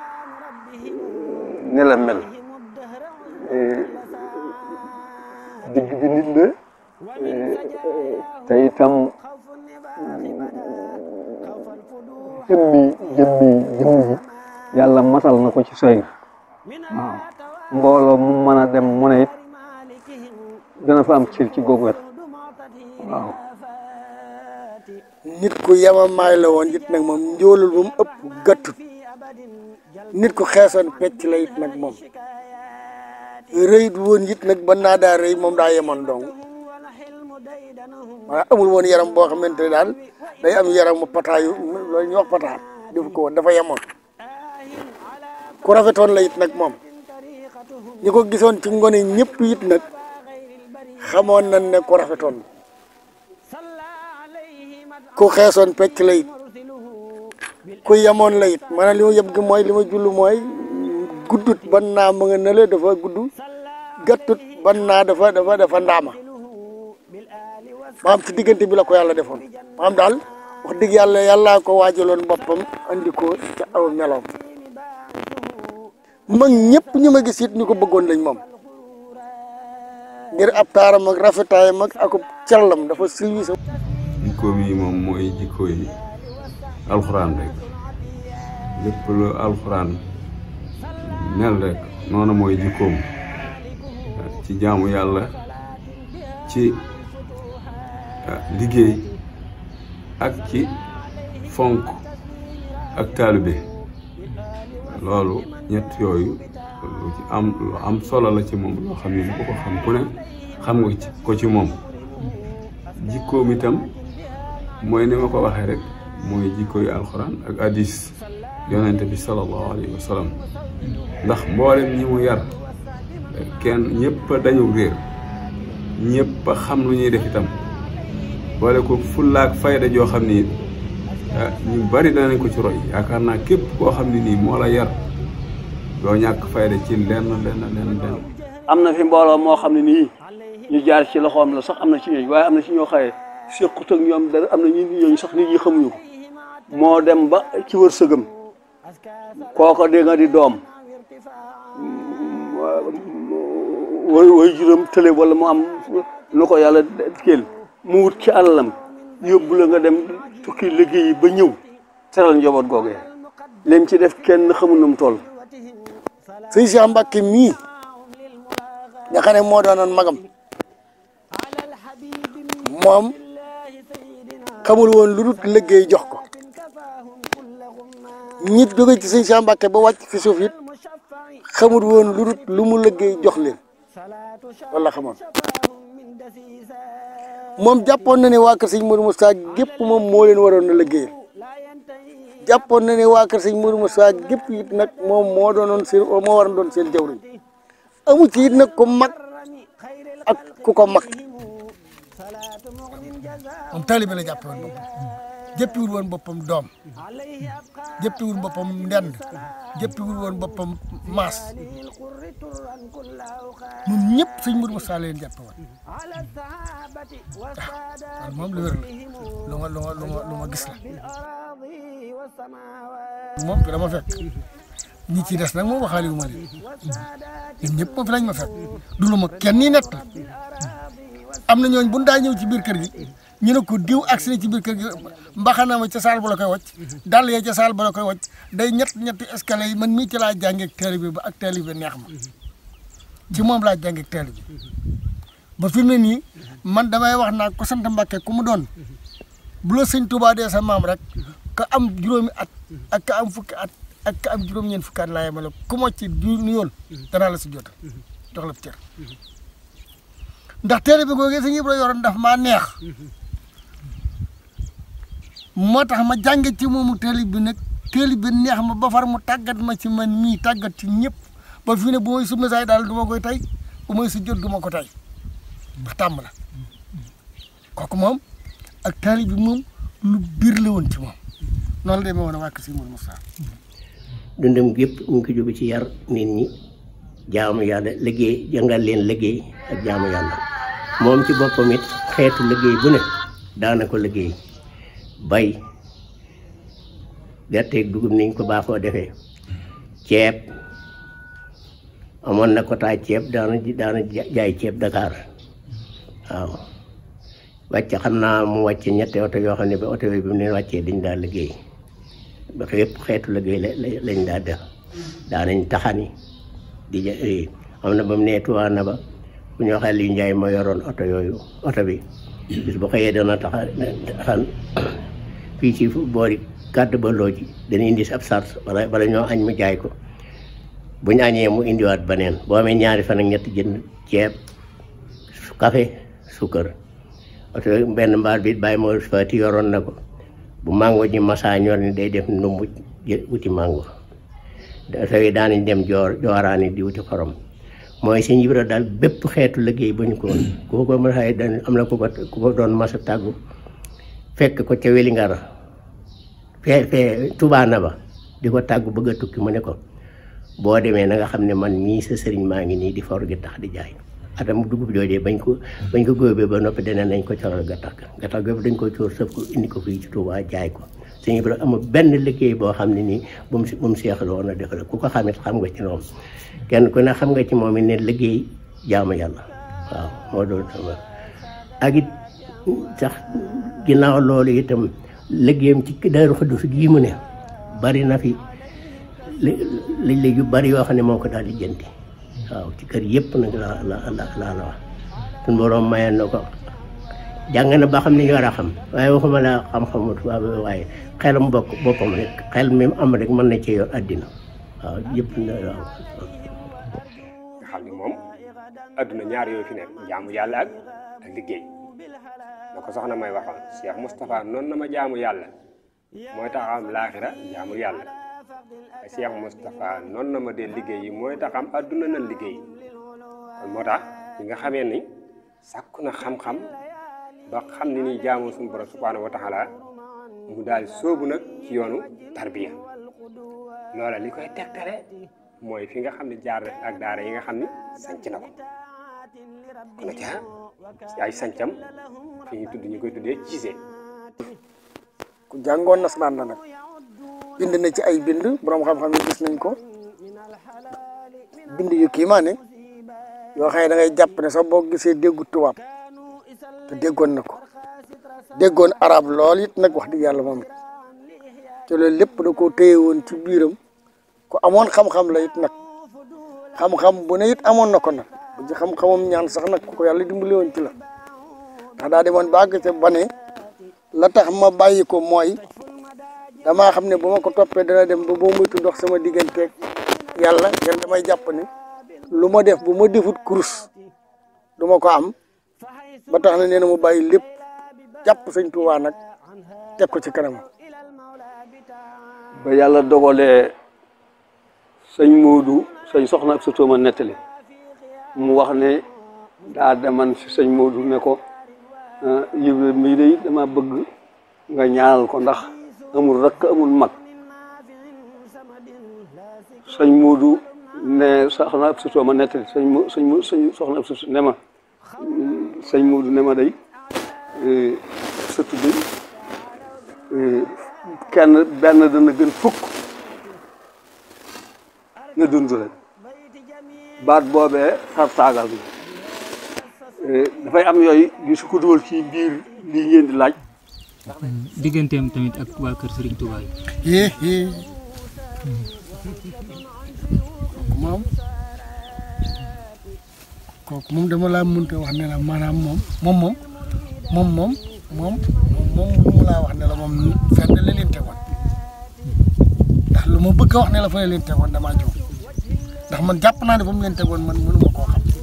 ne la mel digg bi nit la te itam jëmmi jëmmi jëmm ji yàlla matal na ko ci soy waaw mbooloo mu mën a dem mu ne it dana fa am cër ci googu wet waaw nit ku yamamaay la woon it nag moom njoolul bu mu ëpp gàttut nit ku xeesoon pecc la it nag moom rëyit woon it nag ba naa daa rëy moom daa yemoon dong maanaam amul woon yaram boo xamante ne daal day am yaram mu pataayu loolu ñuy wax pataa def ko woon dafa yemoon ku rafetoon la it nag moom ñi ko gisoon ci ngone ñëpp it nag xamoon nañ ne ku rafetoon ku xeesoon pecc la it ku yemoon la it maanaam li ma yëb gi mooy li ma jullu mooy guddut ban naa ma nga nële dafa gudd gàttut ban naa dafa dafa dafa ndaama maam ci diggante bi la ko yàlla defoon maam daal wax dëgg yàlla yàllaa ko waajaloon boppam andi ko ca aw meloom mag ñëpp ñu ma gis it ñu ko bëggoon lañ moom ngir ab taaram ak rafetaayam ak akub callam dafa silwisa jikkoom yi moom mooy jikko yi alxuraan rek lépp lu alxuraan mel rek noonu mooy jikkoom ci jaamu yàlla ci liggéey ak ci fonk ak taalibe loolu ñett yooyu lu ci am lu am solo la ci moom loo xam ne bu ko xam ku ne xam nga ci ko ci moom jikkoom itam mooy ni ma ko waxee rek mooy jikko yu alxuraan ak hadis yonente bi sallallahu alayhi wa sallam ndax mboolem ñi mu yar kenn ñëpp a dañu réer ñëpp a xam lu ñuy def itam boole ko fullaak fayda joo xam ni ñu bari danañ ko ci roy yaakaar naa képp koo xam ne nii moo la yar doo ñàkk fayda ci lenn lenn lenn lenn am na fi mbooloo moo xam ne nii ñu jaar ci loxoom la sax am na ci ñooñu waaye am na ci ñoo xaye séqut ak ñoom dara am na ñu ñooñu sax nit ñi xamuñu ko moo dem ba ci wërsëgam kooko dégg nga di doom way way juróom tële wala mu am nu ko yàlla kéel mu wut ci alalam yóbbu la nga dem tukki liggéey ba ñëw teral njaboot googee leen ci def kenn xamul nu mu toll sëñ Cheikh Mbacke mii nga xam ne moo doonoon magam moom xamul woon lu dul liggéey jox ko ñit jóge ci sëñ Cheikh Mbacke ba wàcc fi suuf it xamul woon lu dul lu mu liggéey jox leen wala xamoon moom jàppoon na ne waa kër sëñ Modou Moussa gépp moom moo leen waroon a liggéeyal jàppoon na ne waa kër sëñ Modou Moussa gépp it nag moom moo doonoon seen moo waroon doon seen jawriñ amu ci it nag ku mag ak ku ko mag moom taalibe la jàppe woon boppam jëppiwul woon boppam doom jëppiwul boppam ndend jëppiwul woon boppam maas ñun ñëpp sëñ Modou Moussa leen jàppe woon waaw moom lu wér la lu ma lu ma lu ma lu ma gis la moom fi dama fekk ñi ci des nag moom waxaale wu ma leen ñun ñëpp moom fi lañ ma fekk du lu ma kenn ni nett am na ñooñ bu daa ñëw ci biir kër gi ñu ne ko diw agsi na ci biir kër gi mbaxana ma ca saal ba la koy wàcc dàll ya ca saal ba la koy wàcc day ñett ñetti escalier yi man mii ci laa jàngee ak taalibe ba ak taalibe neex ma ci moom laa jàngee ak taalibe ba fi mu ne nii man damay wax naa ko sant Mbàkke ku mu doon bu la sëñ Tuubaa dee sa maam rek ka am juróomi at ak ka am fukki at ak ka am juróom-ñeent fukki at laa yemale ku ma ci du nuyool danaa la si jota jox la cër ndax téere bi googee sëñ Ibra yoroon daf maa neex moo tax ma jànge ci moomu téere bi nag téere bi neex ma ba far mu tàggat ma ci man mii tàggat ci ñëpp ba fi ne bu may sumna saay daal du ma koy tey bu may su jot du ma ko tey ndax tàmm la kooku moom ak taali bi moom lu biir la woon ci moom noonu la demee woon a wàkk si Mourou Moussa dundam gépp mu ngi ko jóge ci yar nit ñi jaamu yàlla liggéey jàngal leen liggéey ak jaamu yàlla moom ci boppam it xeetu liggéey bu ne daana ko liggéey bay gerteeg dugub niñ ko baaxoo defee ceeb amoon na ko taay ceeb daana daana jaay ceeb Dakar waaw wàcc xam naa mu wàcce ñetti oto yoo xam ne ba oto yooyu bi mu leen wàccee dañ daa liggéey ba yëpp xeetu liggéey la lañ daa def daanañ taxani di ja am na ba mu nee tuwaa na ba bu ñu waxee li njaay ma yoroon oto yooyu oto bi bis bu xëyee dana taxa taxan fii ci boori gàdd ba loo ji dana indi ab sars wala wala ñoo añ mu jaay ko bu ñu añee mu indiwaat beneen boo amee ñaari fan ak ñetti jënd ceeb café suukar oto benn mbaar bi bàyyi moo fati yoroon na ko bu mango ji masa ñor ni day def ndumbu wuti mango oto yi daanañ dem joor jooraani di wuti xorom mooy sëñ Ibra daal bépp xeetu liggéey ba ñu ko woon ku ko mën a xëy am na ku ko ku ko doon masa tàggu fekk ko ca Welingara fee fee tubaana ba di ko tàggu bëgg a tukki mu ne ko boo demee na nga xam ne man mii sa sëriñ maa ngi nii di for gi tax di jaay atam dugub joojee bañ ko bañ ko góobee ba noppi dana nañ ko coral gattax gattax googu dañ ko coor sëf ko indi ko fii ci Touba jaay ko sëñ Ibra amul benn liggéey boo xam ne nii bu mu si bu mu seexal woon a defal ku ko xamit xam nga ci moom kenn ku ne xam nga ci moom it ne liggéey jaamu yàlla waaw moo doon sama ak it sax ginnaaw loolu itam liggéeyam ci Daaru Xuddus gii mu ne bari na fi li li yu bari yoo xam ne moo ko daal di jënti waaw ci kër yëpp nag la la la la la wax suñu borom mayoon na ko jàng na ba xam ne ñu war a xam waaye waxuma la xam-xamu tubaab waaye xelam bokk boppam rek xel mi am rek mën na cee yor àddina waaw yëpp na waaw. nga xam ne moom adduna ñaar yooyu fi nekk jaamu yàlla ak ak liggéey na ko soxna may waxoon Cheikh Moustapha noonu na ma jaamu yàlla mooy tax am laaxira jaamu yàlla Cheikh Moustapha noonu na ma dee liggéey yi mooy tax am adduna na liggéey kon moo tax ñi nga xamee ni sàkku na xam-xam ba xam ne nii jaamu suñu borom subhanahu wa taala mu daal sóobu nag ci yoonu tarbiya loola li koy tegtale mooy fi nga xam ne jaar ak daara yi nga xam ne sanc na ko kon ca ay sancam fi ñu tudd ñu koy tuddee Cissé ku jàngoon nasaraan la nag bind na ci ay bind borom xam-xam yi gis nañ ko bind yu kii maa ne yoo xam ne da ngay jàpp ne sax boo gisee déggu tubaab te déggoon na ko déggoon arab lool it nag wax dëgg yàlla moom it te loolu lépp da koo téye woon ci biiram ku amoon xam-xam la it nag xam-xam bu ne it amoon na ko nag bu ci xam-xamam ñaan sax nag ku ko yàlla dimbali woon ci la ndax daa demoon ba àgg ca ba ne la tax ma bàyyi ko mooy damaa xam ne bu ma ko toppee dana dem ba boo muytu dox sama digganteeg yàlla ngeen damay jàpp ne lu ma def bu ma defut kurus du ma ko am ba tax na nee na mu bàyyi lépp jàpp sëñ Tuubaa nag teg ko ci kanam ba yàlla dogalee sëñ Moodu sëñ soxna ab sa tooma nettali mu wax ne daa deman si sëñ Moodu ne ko Ibra mii day dama bëgg nga ñaanal ko ndax amul rakk amul mag sëñ Moodu ne soxna ab sa tooma nettali sëñ mo sëñ mo sëñ soxna ab sa ne ma sëñ Moodu ne ma day sëtu day kenn benn dana gën fukk nga dund rek baat boobee xar taagal bi dafay am yooyu yu su ko dugal ci biir lii ngeen di laaj digganteem tamit ak waa kër Serigne Touba yi. yee yee moom kooku moom dama laa mënta wax ne la maanaam moom moom moom moom moom moom moom lu mu laa wax ne la moom fenn la leen tegoon ndax lu ma bëgg a wax ne la fa la leen tegoon damaa jóg ndax man jàpp naa ne fa mu leen tegoon man mënu ma koo xam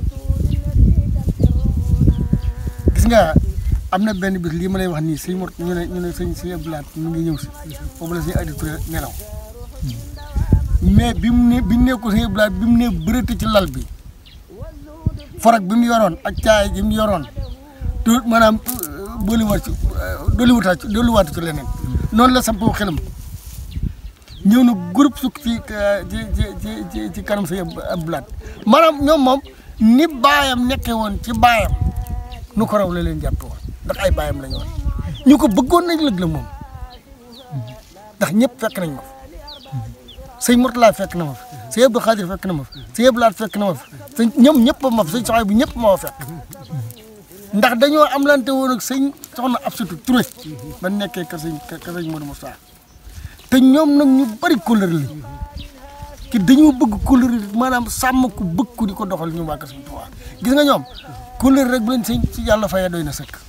nga am na benn bis lii ma lay wax nii sëñ Mor ñu ne ñu ne sëñ sëñ Abdoulaye mu ngi ñëw si boobu la sëñ Adi Touré nelaw mais bi mu ne bi mu nekkul sëñ Abdoulaye bi mu ne bërëti ci lal bi forog bi mu yoroon ak caay ji mu yoroon te maanaam booliwaat ci dolliwaat ci dolliwaat ci leneen noonu la sampoo xelam ñëw na groupe sukk ci ci ci ci ci kanam sëñ Abdoulaye maanaam ñoom moom ni baayam nekkee woon ci baayam nu ko raw la leen jàppe woon ndax ay baayam lañu woon ñu ko bëggoon nañ lëg la moom ndax ñëpp fekk nañ ko sëñ Mourtala fekk na ma fi sëñ Abdou Khadir fekk na ma fi sëñ Abdou Lahad fekk na ma fi sëñ ñoom ñëpp ma fi sëñ soxay bi ñëpp moo fekk ndax dañoo am lante woon ak sëñ soxna Absatou Touré ba nekkee ka sëñ ka sëñ Modou Moussa te ñoom nag ñu bari kóllëre li ki dañoo bëgg kóllëre maanaam sàmm ku bëgg ku di ko doxal ñu waa Sëñ Tuubaa gis nga ñoom kóllëre rek bu leen sëñ ci yàlla fayee doy na sëkk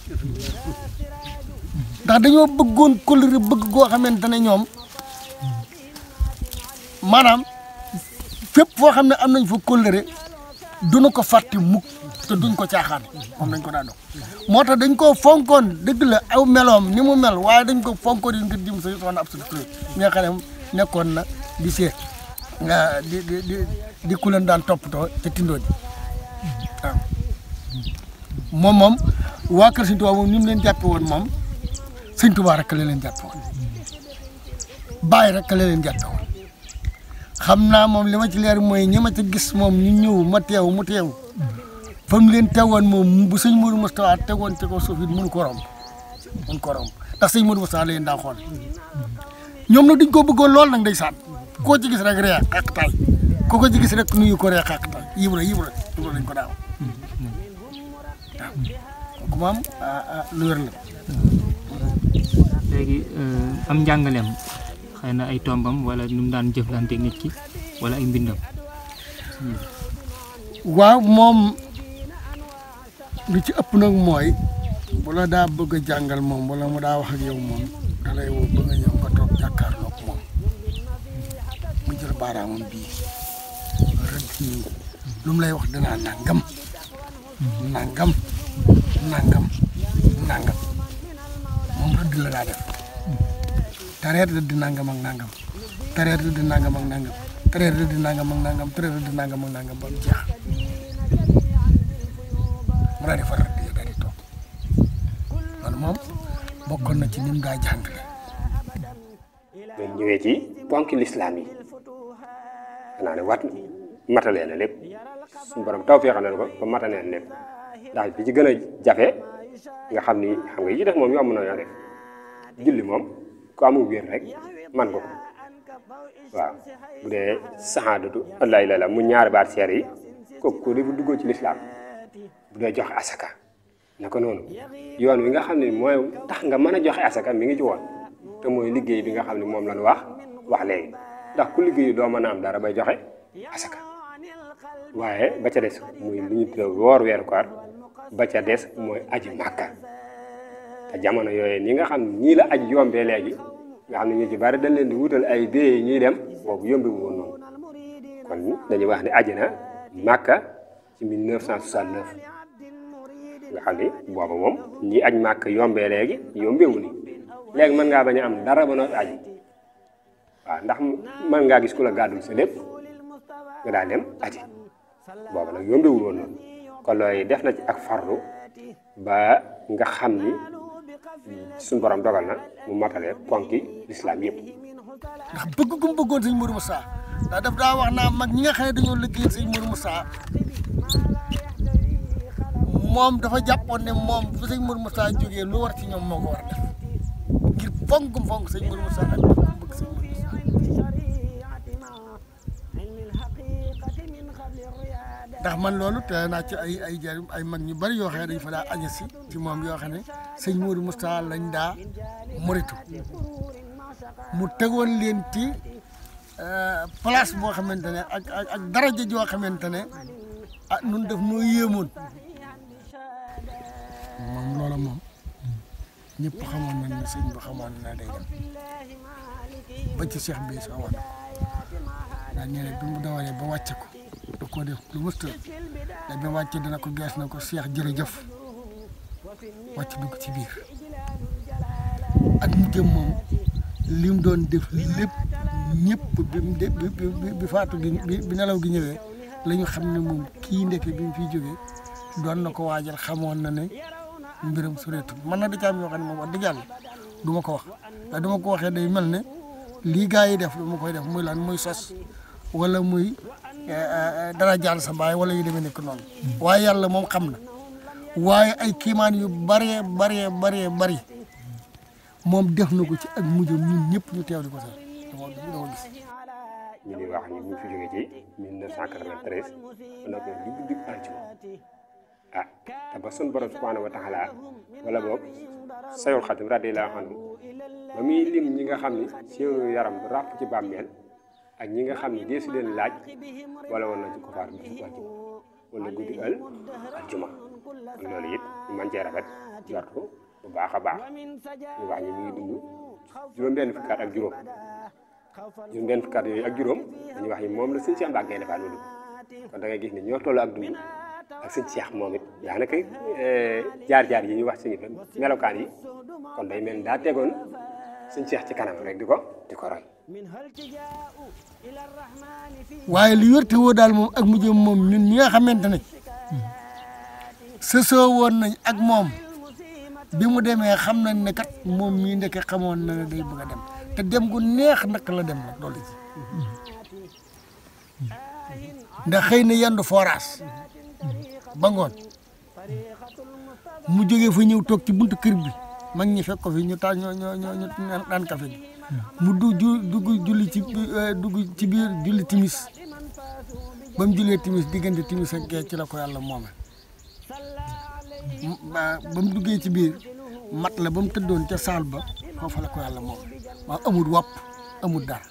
ndax dañoo bëggoon kóllëre bëgg goo xamante ne ñoom maanaam fépp foo xam ne am nañ fa kóllëre duñu ko fàtte mukk te duñ ko caaxaan moom dañ ko daa dox moo tax dañ koo fonkoon dëgg la aw meloom ni mu mel waaye dañ ko fonkoon yi ngir dim sa soxna Absatou Touré mi nga xam ne nekkoon na di seet nga di di di di ku leen daan toppatoo ca tindoo ji waaw moom moom waa kër Sëñ Tuubaa moom ni mu leen jàppe woon moom Sëñ Tuubaa rek la leen jàppe woon bàyyi rek la leen jàppe woon xam naa moom li ma ci leer mooy ñi ma ci gis moom ñu ñëw ma teew mu teew fa mu leen teewoon moom bu sëñ Modou Moustapha tegoon ci ko suuf it mënu ko romb mënu ko romb ndax sëñ Modou Moustapha la leen daa xool ñoom nag dañ ko bëggoon lool nag ndeysaan koo ci gis rek ree xàq taay koo ko ci gis rek nuyu ko ree xàq taay yibra yibra yibra lañ ko daaw waaw kooku moom lu wér la léegi am njàngaleem xëy na ay tombam wala nu mu daan jëflanteeg nit ki wala ay mbindam waaw moom lu ci ëpp nag mooy bu la daa bëgg a jàngal moom wala mu daa wax ak yow moom da lay woo bëgg a ñëw nga toog jàkkaarloo ak moom mu jël baaraamam bii rëdd nii lu mu lay wax danaa nangam nangam nangam nangam moom rëdd la daa def tareet rëdd nangam ak nangam tareet rëdd nangam ak nangam tareet rëdd nangam ak nangam tareet rëdd nangam ak nangam ba mu jeex mu daal di fa rëdd daal di toog loolu moom bokkoon na ci ni mu daa jàngale. dañ ñëwee ci ponki lislaam yi xanaa ne wat matalee na lépp suñu borom taw feexal na ko ba matalee na lépp ndax bi ci gën a jafe nga xam ni xam nga yi ci def moom yomb na yoo def julli moom ku amul wér rek man ko ko waaw bu dee saxaadatu allah illallah mu ñaari baat seer yi kooku ko defu duggoo ci lislaam bu dee joxe asaka naka noonu yoon wi nga xam ne mooy tax nga mën a joxe asaka mi ngi ci woon te mooy liggéey bi nga xam ne moom lañu wax wax léegi ndax ku liggéeyu doo mën a am dara bay joxe asaka waaye ba ca des muy lu ñu tuddee woor weeru koor ba ca des mooy aji màkka te jamono yooyu ñi nga xam ne ñii la aj yombee léegi nga xam ne ñu ci bari dañ leen di wutal ay bee ñuy dem boobu yombi wu woon noonu kon dañuy wax ne aji na màkka ci 1969 nga xam ni booba moom ñi aj màkk yombee léegi yombewu ni léegi mën ngaa bañ a am dara ba noppi aji waaw ndax mën ngaa gis ku la gàddul sa lépp nga daal dem aji booba nag yombewul woon noonu kon looy def na ci ak farlu ba nga xam ni suñu borom dogal na mu matale ponki lislaam yëpp ndax bëgg gu mu bëggoon sëñ Modou Moussa ndax daf daa wax naa mag ñi nga xam ne dañoo liggéeyal sëñ Modou Moussa moom dafa jàppoon ne moom bu sëñ Modou Moussa jógee lu war ci ñoom moo ko war a def ngir fonk gum fonk sëñ Modou Moussa ak bëgg gum bëgg sëñ Modou Moussa ndax man loolu te naa ci ay ay jar ay mag ñu bari yoo xam ne dañ fa daa aña si ci moom yoo xam ne sëñ Modou Moussa lañ daa moritu mu tegoon leen ci place boo xamante ne ak ak ak daraja joo xamante ne ah nun def noo yéemoon moom loola moom ñëpp xamoon nañ ne sëñ bi xamoon na day dem ba ci Cheikh bi sax wax na ko daa ñëw bi mu dawalee ba wàcce ko da koo def lu mësta da bi wàcce dina ko gees na ko Cheikh jërëjëf wàcc dugg ci biir ak mu jëm moom li mu doon def lépp ñëpp bi mu de bi bi bi faatu gi bi bi nelaw gi ñëwee la ñu xam ne moom kii ndeke bi mu fiy jógee doon na ko waajal xamoon na ne mbiram sureetul man na da ci am yoo xam ne moom wax dëgg yàlla du ma ko wax waaye du ma ko waxee day mel ne lii gaa yi def du ma koy def muy lan muy sos wala muy dara jàll sa baay wala yu demee nekk noonu waaye yàlla moom xam na waaye ay kiimaan yu bëree bëree bëree bëri moom def na ko ci ak mujjam ñun ñëpp ñu teew di ko sax dama dama gis ñu ngi wax ni mu ngi fi jógee ci 1993 ba noppi digg digg àjjuma ah te ba sun borom subhanahu wa taala wala boog sayul xatim radiyallahu anhu ba muy lim ñi nga xam ni seenu yaram du ràpp ci bàmmeel ak ñi nga xam ni deesu leen laaj wala woon na ci kofaar bi su àjjuma wala guddi al àjjuma kon loolu it ñu mën cee rafet jortu bu baax a baax ñu wax ñi ñu ngi dund juróom-benn fukki at ak juróom juróom-benn fukki at yooyu ak juróom dañuy wax ni moom la sëñ Cheikh Mbacke Gaïndé Fatma dund kon da ngay gis ne ñoo toll ak dund ak sëñ Cheikh moom it daanaka jaar-jaar yi ñuy wax sëñ bi melokaan yi kon day mel ni daa tegoon sëñ Cheikh ci kanam rek di ko di ko roy waaye li wér te woo daal moom ak mujjam moom ñun ñi nga xamante ne sësoo woon nañ ak moom bi mu demee xam nañ ne kat moom mii ndeke xamoon na ne day bëgg a dem te dem gu neex nag la dem nag loolu ci ndax xëy na yendu forage ba ngoon mu jógee fa ñëw toog ci buntu kër bi mag ñi fekk ko fi ñu taal ñoo ñoo ñoo ñu daan kafe gi mu du ju dugg julli ci dugg ci biir julli timis ba mu jullee timis diggante timis ak gee ci la ko yàlla moome ba mu duggee ci biir mat la ba mu tëddoon ca saal ba foofa la ko yàlla moome waaw amul wopp amul dara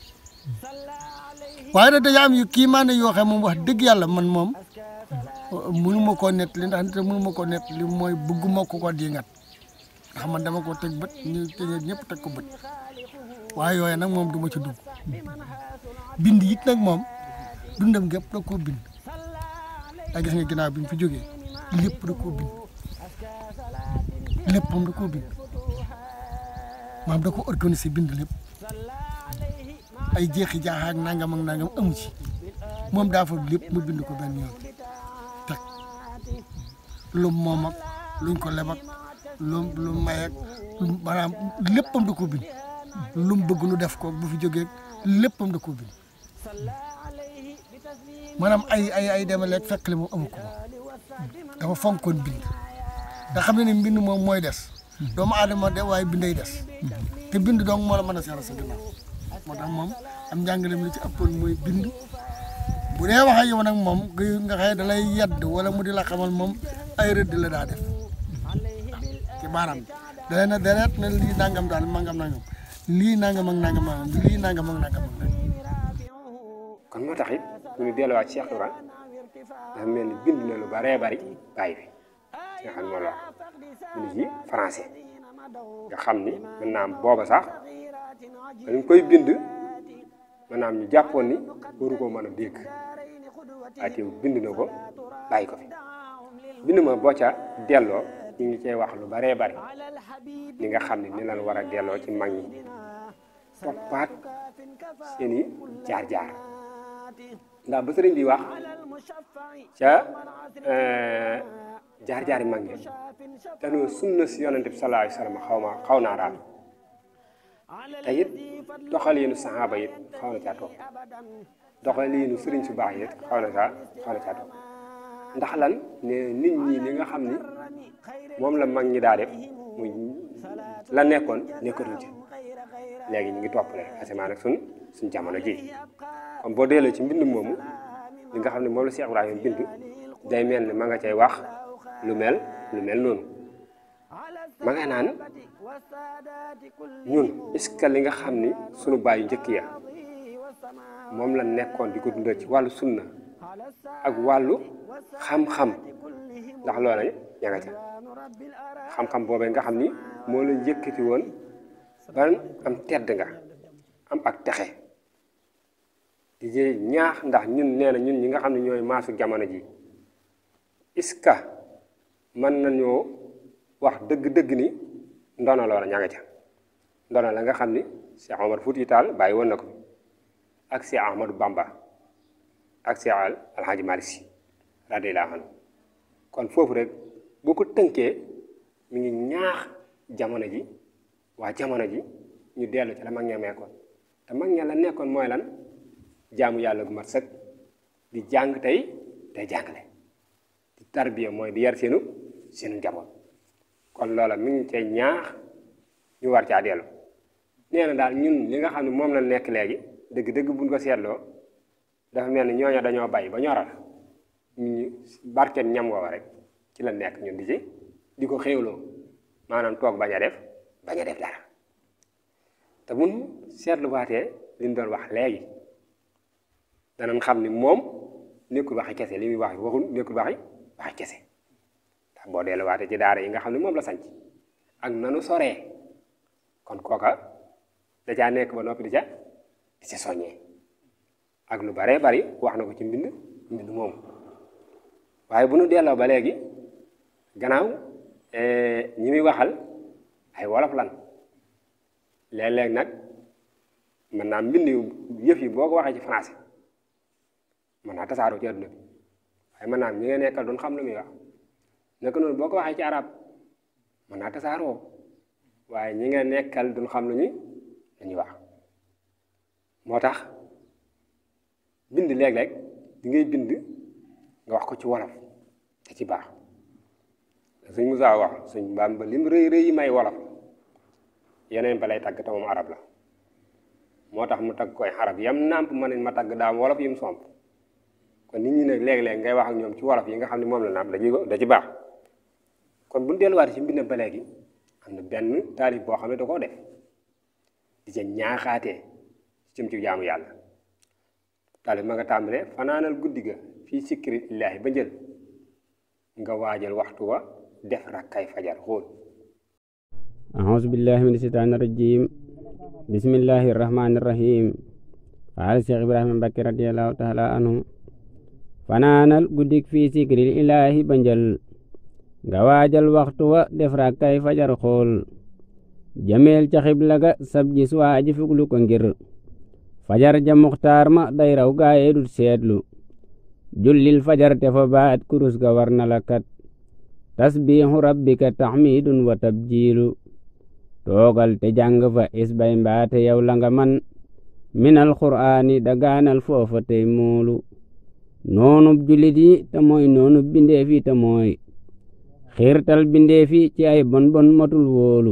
waaye nag dañoo am yu kii maa ne yoo xam moom wax dëgg yàlla man moom mënu ma koo nett li ndax nit mënu ma koo nett li mooy bëgguma ko ko di ngat ndax man dama ko teg bët ñu tëjee ñëpp teg ko bët waaye yooyu nag moom du ma ci dugg bind it nag moom dundam gépp da koo bind a gis nga ginnaaw bi mu fi jógee lépp da koo bind léppam da koo bind maam da ko organisé bind lépp ay jeexi jaaxa ak nangam ak nangam amu ci moom daa fa lépp mu bind ko benn yoon teg lu moom ak luñ ko lebak lu lu may ak maanaam léppam da koo bind lu mu bëgg nu def ko bu fi jógee léppam da koo bind maanaam ay ay ay demaleeg fekk li moom amu ko moom dafa fonkoon bind nga xam ne ne mbind moom mooy des doomu aadama de waaye binday des te bind dong moo la mën a seeral sa ginnaaw moo tax moom am njàngaleem li ci ëppoon mooy bind bu dee wax ak yow nag moom nga xëy da lay yedd wala mu di la xamal moom ay rëdd la daa def ci baaraam bi da leen a deret ne lii nangam daal mangam nangam lii nangam ak nangam nangam lii nangam ak nangam ak nangam kon moo tax it bu ñu delluwaat Cheikh Ibra dafa mel ni bind na lu baree bari bàyyi fi nga xam ne moo la wax bind ci français nga xam ni mën naa am booba sax dañ koy bind maanaam ñu jàppoon ni waru ko mën a dégg waaye teew bind na ko bàyyi ko fi bind ma boo ca delloo ñu ngi cay wax lu baree bari li nga xam ne ni lan war a delloo ci mag ñi toppaat seen i jaar-jaar ndax ba sëriñ bi wax ca jaar-jaar yi mag ñi te nu sunna si yonente bi sallallahu alayhi wa sallam xaw ma xaw naa daal te it doxaliinu saxaaba it xaw na caa toog doxaliinu sëriñ su baax it xaw na caa xaw na caa toog ndax lan ne nit ñi li nga xam ni moom la mag ñi daa def muy la nekkoon nekkatuñ ci léegi ñu ngi topp rek asamaan ak suñ suñ jamono ji comme boo delloo ci mbind moomu li nga xam ne moom la Cheikh Ibrahima bind day mel ne ma nga cay wax lu mel lu mel noonu ma nga naan ñun est-ce que li nga xam ni sunu baay yu njëkk ya moom la nekkoon di ko dundal ci wàllu sunna ak wàllu xam-xam ndax loola ña nga ca xam-xam boobee nga xam ni moo la yëkkati woon ban am tedd nga am ak texe di jee ñaax ndax ñun nee na ñun ñi nga xam ne ñooy maasu jamono ji est-ce que mën nañoo wax dëgg-dëgg ni ndono loola ña nga ca ndono la nga xam ni Cheikh Omar Fouti Tall bàyyi woon na ko ak Cheikh Ahmadou Bamba ak Cheikh Alhaji Malick Sy radiyallahu anhu kon foofu rek boo ko tënkee mi ngi ñaax jamono ji waa jamono ji ñu dellu ci la mag ña nekkoon te mag ña la nekkoon mooy lan jaamu yàlla gu mat sëkk di jàng tey tey jàngale di tarbiya mooy di yar seenu seenu njaboot kon loola mi ngi cay ñaax ñu war caa dellu nee na daal ñun li nga xam ne moom la nekk léegi dëgg-dëgg buñ ko seetloo dafa mel ni ñooña dañoo bay ba ñoral ñu barkeen ñam woowa rek ci la nekk ñun di ci di ko xéewloo maanaam toog bañ a def bañ a def dara te mun seetlu waatee li ñu doon wax léegi danañ xam ni moom nekkul waxi kese li muy wax waxul nekkul waxi waxi kese ndax boo dellu waatee ci daara yi nga xam ne moom la sanc ak nanu soree kon kooka da caa nekk ba noppi di ca di ca soññee ak lu baree bari wax na ko ci mbind mbind moom waaye bu nu delloo ba léegi gannaaw ñi muy waxal ay wolof lan léeg-léeg nag mën naa mbind yëf yi boo ko waxee ci français mën naa tasaaroo ci adduna bi waaye mën naa ñi nga nekkal doon xam lu muy wax naka noonu boo ko waxee ci arab mën naa tasaaroo waaye ñi nga nekkal duñ xam lu ñu lu ñuy wax moo tax bind léeg-léeg di ngay bind nga wax ko ci wolof te ci baax suñ Musaa wax suñ mbaam ba lim rëy rëy yi may wolof yeneen ba lay tagg te moom arab la moo tax mu tagg koy arab yam nàmp ma ne ma tagg daam wolof yi mu somp kon nit ñi nag léeg-léeg ngay wax ak ñoom ci wolof yi nga xam ne moom la nàmp da ci da ci baax kon bu ñu delluwaatee ci mbindam ba léegi am na benn taalif boo xam ne da koo def di ca ñaaxaatee jëm ci jaamu yàlla taalif ma nga tàmbalee fanaanal guddi ga fii sikkiri illaahi ba njël nga waajal waxtu wa def rakkay fajar xool أعوذ بالله من الشيطان الرجيم بسم الله الرحمن الرحيم قال الشيخ إبراهيم بكر رضي الله تعالى عنه فنانal guddik fii sikril ilaahi ba njël nga waajal waxtu wa def rakkay fajar xool jameel ca xibla ga sab gis waaji fuglu ko ngir fajar ja muxtaar ma day raw gaaye dut seetlu jullil fajar te fa baat kurus ga war na la kat tasbiixu rabbika taxmiidun wa tabjiilu toogal te jàng fa isbay mbaate yow la nga man minal qur'aani dagaanal foofa tey moolu noonub julit yi te mooy noonub bindeef yi te mooy xiirtal bindeef yi ci ay bon bon matul wóolu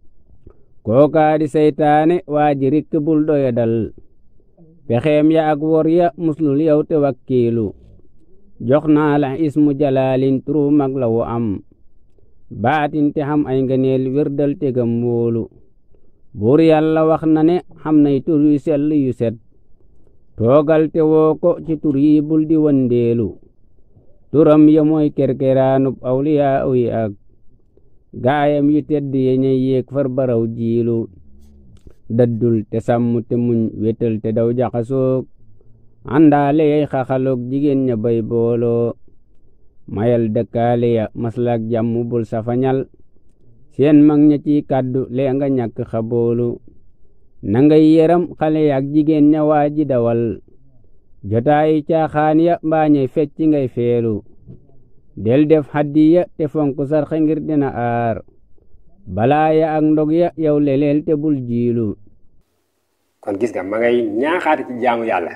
kookaa di seytaane waa ji rikk bul doya dal pexeem ya ak wor ya muslul yow te wakkiilu jox naa la ismu jalaalin turu mag la wu am baatin te xam ay ngeneel wérdal tegam wóolu buur yàlla wax na ne xam nay tur yu sell yu set toogal te woo ko ci tur yi bul di wandeelu turam ya mooy kerkeraanub awliyaa yi ak gaayam yu tedd ye ñey yéeg far baraw jiilu daddul te sàmm te muñ wétal te daw jaxasoog àndaale yay xaxaloog jigéen ña bay booloo mayal dëkkaale ya maslaak jàmm bul safañal seen mag ña ci kàddu lee nga ñàkk xaboolu na ngay yeram xale yaak jigéen ña waa ji dawal jotaayi caaxaan ya mbaañey fecc ngay feelu del def haddiya te fonk sarxe ngir dina aar balaa ya ak ndog ya yow leleel te bul jiilu kon gis nga ma ngay ñaaxaate ci jaamu yàlla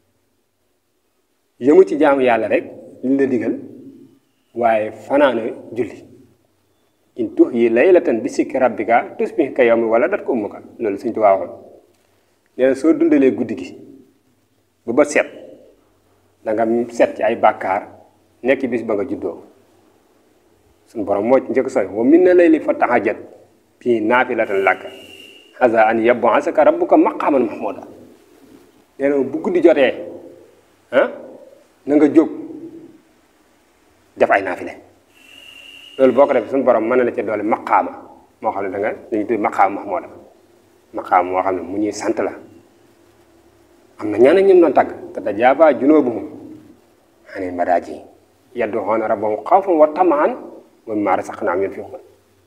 yëmu ci jaamu yàlla rek liñ la digal waaye fanaana julli in tux yi laylatan bi sikki rabbika tusbih ka yawmi wala dat ko ummuka loolu suñ tu waxoon nee na soo dundalee guddi gi ba ba set da nga set ci ay bàkkaar nekk bis ba nga juddoo suñ borom moo ci njëkk soy wa min na layli fa tahajjat fii naafilatan laka haza an yab'asaka rabbuka maqaman mahmuda nee na bu guddi jotee ah na nga jóg def ay naafile loolu boo ko defee suñu borom mën na la ca doole maqaama moo xam ne da nga dañuy tudd maqaama mahmuda maqaama moo xam ne mu ñuy sant la am na ñeneen ñu doon tagg te tajaaba junuubuhum anil madaaji yad'uuna rabbahum xawfan wa tamaan wa mimmaa razaqnaahum yunfiquun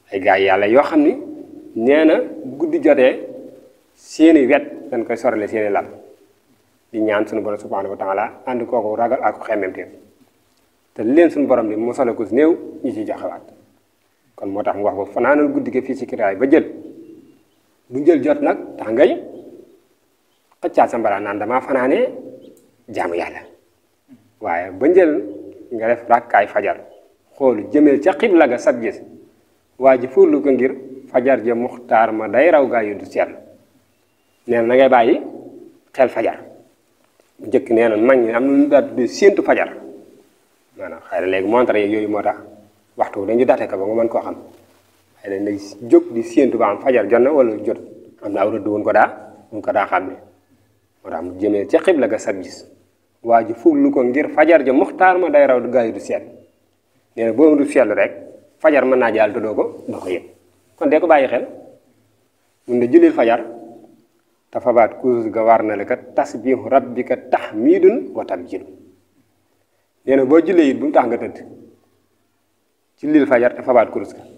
ay gaay yàlla yoo xam ni nee na bu guddi jotee seeni wet dañ koy sorale seeni lal di ñaan suñu borom subhanahu wa taala ànd kooku ragal ak xemmemteef te li leen suñu borom ni mosale ko si néew ñi ci joxewaat kon moo tax mu wax ba fanaanal guddi gi fii ci kiraay ba jël bu jël jot nag tax ngay xëccaat sa mbala naan damaa fanaanee jaamu yàlla waaye ba njël nga def rakkaay fajar xoolu jëmeel ca xibla ga sab gis waa ji fóorlu ko ngir fajar ja muxtaar ma day raw gaa yu du seetlu nee na ngay bàyyi xel fajar bu njëkk nee na mag ñi am na lu ñu daal tuddee séentu fajar maanaam xëy na léegi montre yeeg yooyu moo tax waxtu dañu date ko ba nga mën koo xam xëy na nag jóg di séentu ba am fajar jot na wala jot am na aw rëdd woon ko daa woon ko daa xam ne moo tax mu jëmee ca xibla ga sab gis waa ji fóorlu ko ngir fajar ja muxtaar ma day raw gaa yu du seetlu nee na boo du seetlu rek fajar mën naa jàll te doo ko doo ko yëg kon dee ko bàyyi xel mun na julil fajar te fabaat kurus ga war na la kat tasbihu rabbika tahmidun wa tabjilu nee na boo jullee it bu mu tax nga tëdd jullil fajar te fabaat kurus ga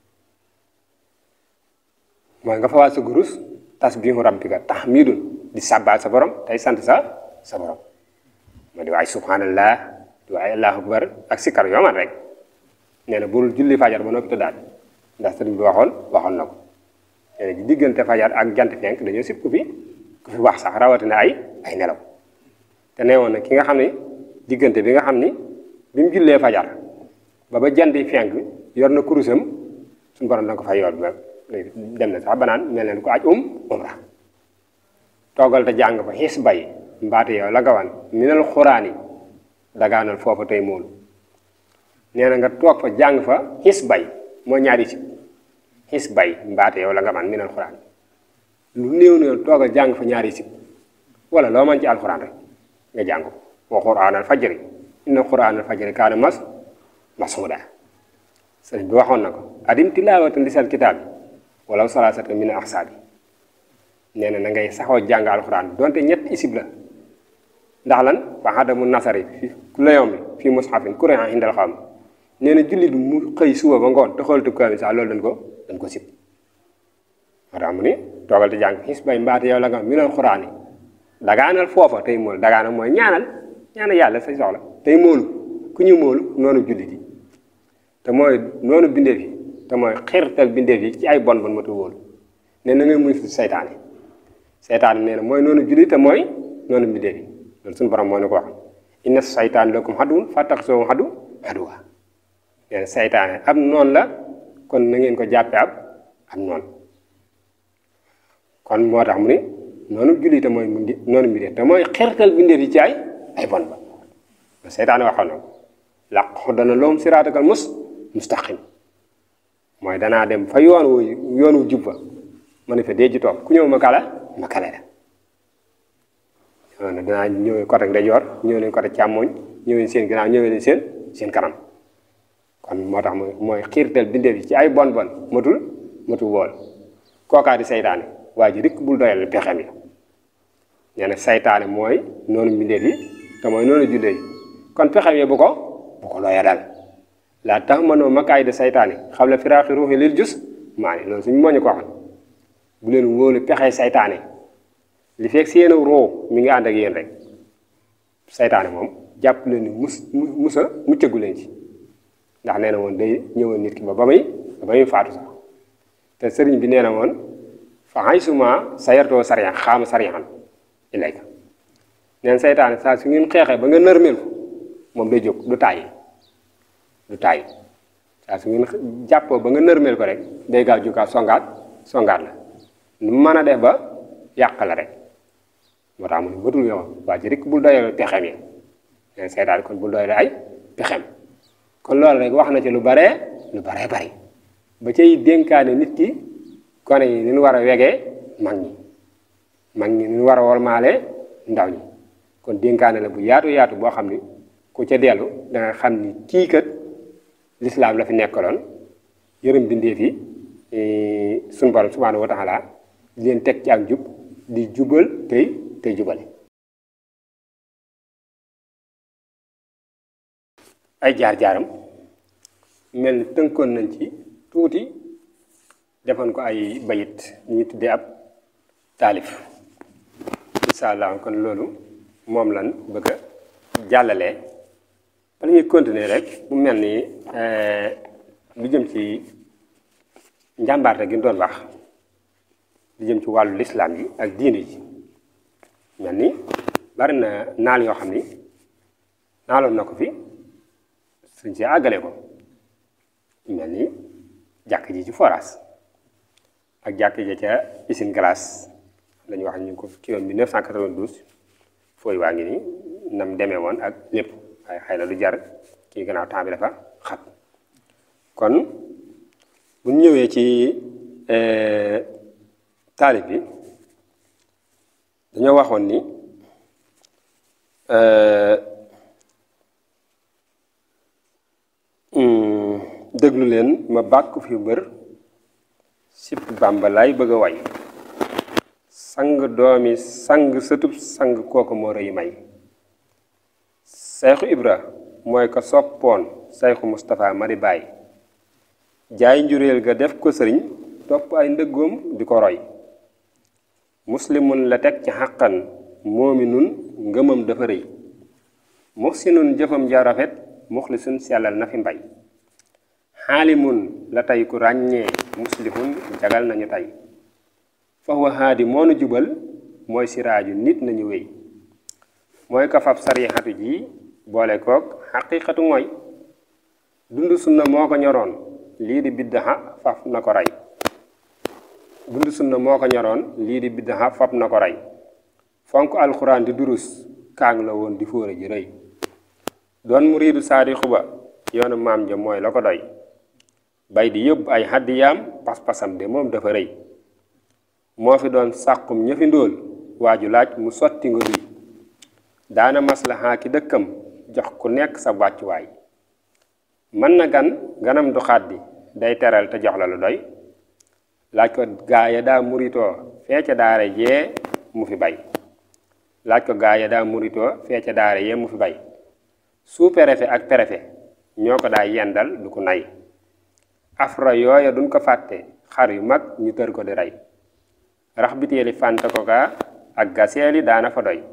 mooy nga fabaat sa kurus tasbihu rabbika tahmidun di sàbbaal sa borom tey sant sa sa borom ma di waay subhanallah di waay allahu akbar ak sikkar yooman rek nee na bul julli fajar ba noppi tëddaat ndax sëriñ bi waxoon waxoon na ko nee na ci diggante fajar ak jant fenk dañoo sib ku fi ku fi wax sax rawatina ay ay nelaw te nee woon na ki nga xam ne diggante bi nga xam ni bi mu jullee fajar ba ba jant yi fenk yor na kurusam suñu borom danga ko fay yool ba dem na sax ba naan mel ne ko aj um umra toogal te jàng fa xis bay mbaate yow la gawan minal xuraani dagaanal foofa tey moolu nee na nga toog fa jàng fa xis bay moo ñaari si xis bay mbaate yow la nga man minal xuraan lu néew néew toogal jàng fa ñaari sib wala loo man ci alxuraan rek nga jàng ko wa quraanal fajri inna quraanal fajri kaana mas masuuda sëriñ bi waxoon na ko adim tilaawatan lisal kitaab bi wala salaasata min ahsaabi nee na na ngay saxoo jàng alxuraan donte ñett isib la ndax lan fa xadamu nasari fi ku layoom bi fii mushafin kuréen indal xaw mi nee na jullit mu xëy suba ba ngoon te xool tëb kaamil sax loolu dañ ko dañ ko sib moo tax mu ni toogal te jàng xis bay mbaate yow la nga minal xuraan yi dagaanal foofa tey moolu dagaanal mooy ñaanal ñaanal yàlla say soxla tey moolu ku ñu moolu noonu jullit yi te mooy noonu bindeef yi te mooy xirtal bindeef yi ci ay bon bon matu wóolu ne na ngay muy fi seytaane seytaane nee na mooy noonu jullit te mooy noonu bindeef yi loolu suñu borom moo ne ko wax inna seytaan lakum xaduwun fattaxisuuhu xadu xaduwa nee na seytaane ab noonu la kon na ngeen ko jàppe ab ab noonu kon moo tax mu ni noonu julli te mooy mindi noonu mbindeef te mooy xertal bindeef yi ci ay ay bon ba seytaane waxoon na ko làqu dana loom siraatakal mus mustaqim mooy danaa dem fa yoon wu yoon wu jub fa ma ne fa dee ji toog ku ñëw ma kala ma kale la na danaa ñëwee côté ndeyjoor ñëw leen côté càmmooñ ñëw leen seen ginnaaw ñëwee leen seen seen kanam kon moo tax mooy mooy xiirtal bindeef yi ci ay bon bon matul matul wool kookaa di seytaane waa ji rikk bul doyal pexem yi nee na saytaane mooy noonu mbindeef yi te mooy noonu jullee yi kon pexem yi bu ko bu ko looya dal laa tax mënoo makaay de saytaane xam la firaaxi ruuxi lil jus maa ne loolu suñu moo ñu ko waxoon bu leen wóolu pexe saytaane li fekk seen roo mi ngi ànd ak yéen rek saytaane moom jàpp leen ni mus musa muccagu leen ci ndax nee na woon day ñëwoon nit ki ba ba muy ba muy faatu sax te sëriñ bi nee na woon fa xay suma sayartoo sariyan xaama sariyan ilayka neen saytaane saa su ngeen xeexee ba nga nërmeel ko moom day jóg du tàyyi du tàyyi saa su ngeen jàppoo ba nga nërmeel ko rek day gaaw jógaat songaat songaat la nu mën a def ba yàq la rek moo tax mu ne matul yow waa ji rek bul doyal pexem yi neen saytaane kon bul doyal ay pexem kon loolu rek wax na ci lu baree lu baree bari ba cay dénkaane nit ki gone yi ni ñu war a wegee mag ñi mag ñi ni ñu war a wormaale ndaw ñi kon dénkaane la bu yaatu yaatu boo xam ni ku ca dellu da nga xam ni kii kat lislaam la fi nekkaloon yërëm bindeef yi suñu borom subhanahu wa taala di leen teg ci ak jub di jubal tey tey jubale ay jaar-jaaram mel ni tënkoon nañ ci tuuti defoon ko ay bayit ñu ñu tuddee ab taalif incha allah kon loolu moom lan bëgg a jàllalee bala ñuy continuer rek mu mel ni lu jëm ci njàmbaarte gi ñu doon wax lu jëm ci wàllu lislaam yi ak diine ji mel ni bari na naal yoo xam ni naaloon na ko fi suñ ci àggale ko mel ni jàkk ji ci forage ak jàkk ji ca usine glace lañu wax ñu ngi ko ci yoon 1992 fooy waa ngi nii nam demee woon ak lépp waaye xëy na lu jar kii gannaaw temps bi dafa xat kon bu ñu ñëwee ci taalib bi dañoo waxoon ni déglu leen ma bàkk fi mbër sip bàmba laay bëgg a way sang doomi sang sëtub sang kooku moo rëy may sayxu ibra mooy ko soppoon sayxu mustapha mari baay jaay njuréel ga def ko sëriñ topp ay ndëggoom di ko roy muslimun la teg ci xàqan moomi nun ngëmam dafa rëy muxsinun jëfam ja rafet muxlisun sellal na fi mbay xaalimun la tey ku ràññee muslihun jagal nañu tey fahuwa haadi moo nu jubal mooy siraaju nit nañu wéy mooy ko fab sarixatu ji boole koog xaqiqatu mooy dund sunna moo ko ñoroon lii di biddaxa faf na ko rey dund sunna moo ko ñoroon lii di biddaxa faf na ko rey fonk alxuraan di durus kaang la woon di fóore ji rëy doon muriidu saadixu ba yoonu maam ja mooy la ko doy bay di yóbbu ay xaddiyaam pas-pasam de moom dafa rëy moo fi doon sàqum ñëfi ndóol waaju laaj mu sotti nga duy daana maslaxaa ki dëkkam jox ku nekk sa wàccuwaay mën na gan ganam du xàddi day teral te jox la lu doy laaj ko gaaya daa muritoo fee ca daara jee mu fi bay laaj ko gaaya daa muritoo fee ca daara yee mu fi bay sous préfet ak préfet ñoo ko daa yendal du ko nay afra yooya duñ ko fàtte xar yu mag ñu tër ko di rey rax biteeli fànte ko gaa ak gaseeli daana fa doy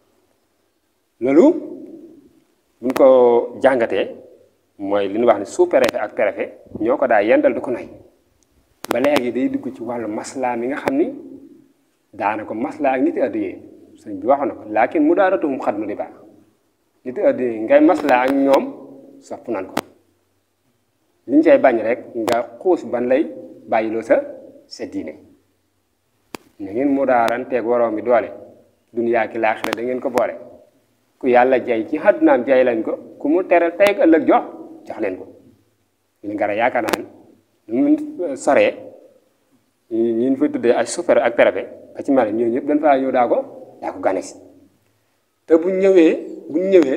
loolu buñ ko jàngatee mooy li ñu wax ni sous préfet ak préfet ñoo ko daa yendal du ko nay ba léegi day dugg ci wàllu maslaa mi nga xam ni daana ko maslaa ak niti addiyee sëñ bi waxoon na ko laakin mu daaratuhum xat mu di baax niti addiyee ngay maslaa ak ñoom sopp nan ko li ñu cay bañ rek nga xuus ban lay bàyyiloo sa sa diine na ngeen mu daaranteeg waroom bi doole duniyaa ki laaxira da ngeen ko boole ku yàlla jay ci àddunaam jay leen ko ku mu tere tey ak ëllëg jox jox leen ko li nga yaakaar naa ne mu soree ñu ñu fay tuddee ay super ak préfet ba ci mel ñooñu ñëpp dañ faa ñëw daa ko daa ko gane si te buñ ñëwee buñ ñëwee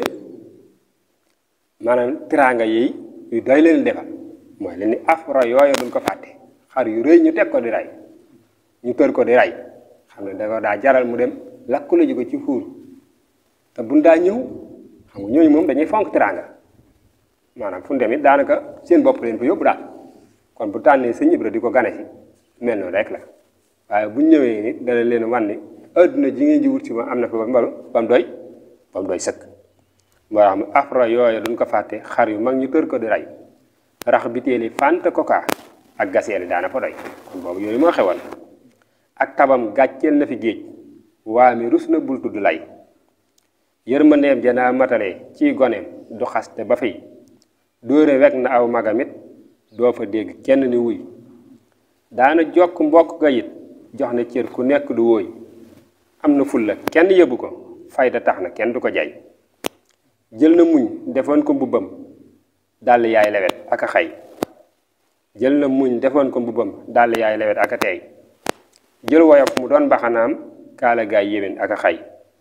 maanaam tiraanga yi yu doy leen defal mooy leen ni afra yooyu duñ ko fàtte xar yu rëy ñu teg ko di rey ñu tër ko di rey xam ne da ko daa jaral mu dem lakkule ji ko ci fuur te buñ daa ñëw xam nga ñooñu moom dañuy fonk tiraanga maanaam fu ñu dem it daanaka seen bopp leen fa yóbbu daal kon bu tànnee sëñ Ibra di ko gane si mel noonu rek la waaye buñ ñëwee nit dana leen wan ni adduna ji ngeen ji wut si ma am na fa ba mbalu ba mu doy ba mu doy sëkk moo tax mu afra yooyu duñ ko fàtte xar yu mag ñu tër ko di rey rax biteeli fànt koka ak gaseeli daana fa doy kon boobu yooyu moo xewoon ak tabam gàcceel na fi géej waa mi rus na bul tudd lay yërmandeem janaa matale ci goneem du xaste ba fi dóore wekk na aw magamit doo fa dégg kenn ni wuy daana jokk mbokk ga it jox na cër ku nekk du wóoy am na fulla kenn yëbu ko fayda tax na kenn du ko jay jël na muñ defoon ko mbubbam dàll yaay lewet ak a xay jël na muñ defoon ko mbubbam dàll yaay lewet ak a teey jël woyof mu doon baxanaam kaala gaay yéwén ak a xay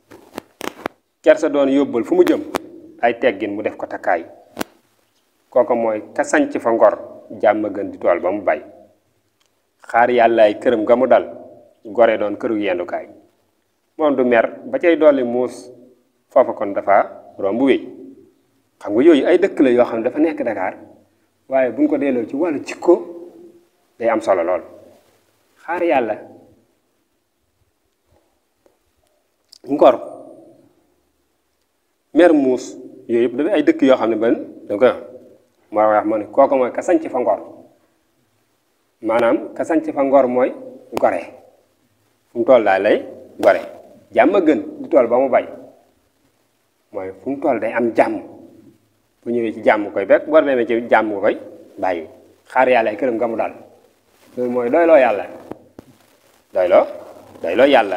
kersa doon yóbbal fu mu jëm ay teggin mu def ko takkaay kooku mooy ka sanc fa ngor jàmm gën di tool ba mu bay xaar yàllaay këram ga mu dal gore doon këru yendukaay moom du mer ba cay dolli muus foofa kon dafa romb wéy xam nga yooyu ay dëkk la yoo xam ne dafa nekk Dakar waaye bu ñu ko delloo ci wàllu jikko day am solo lool xaar yàlla ngor mer muus yooyu yëpp dafay ay dëkk yoo xam ne ban da koy wax moo wax ma ne kooku mooy ka sanc fa ngor maanaam ka sanc fa ngor mooy gore fu mu toll daal lay gore jàmm a gën di tool ba mu bay mooy fu mu toll day am jàmm bu ñëwee ci jàmm koy fekk boo demee ci jàmm nga koy bàyyi xaar yàlla ay këram nga mu daal loolu mooy doyloo yàlla doyloo doyloo yàlla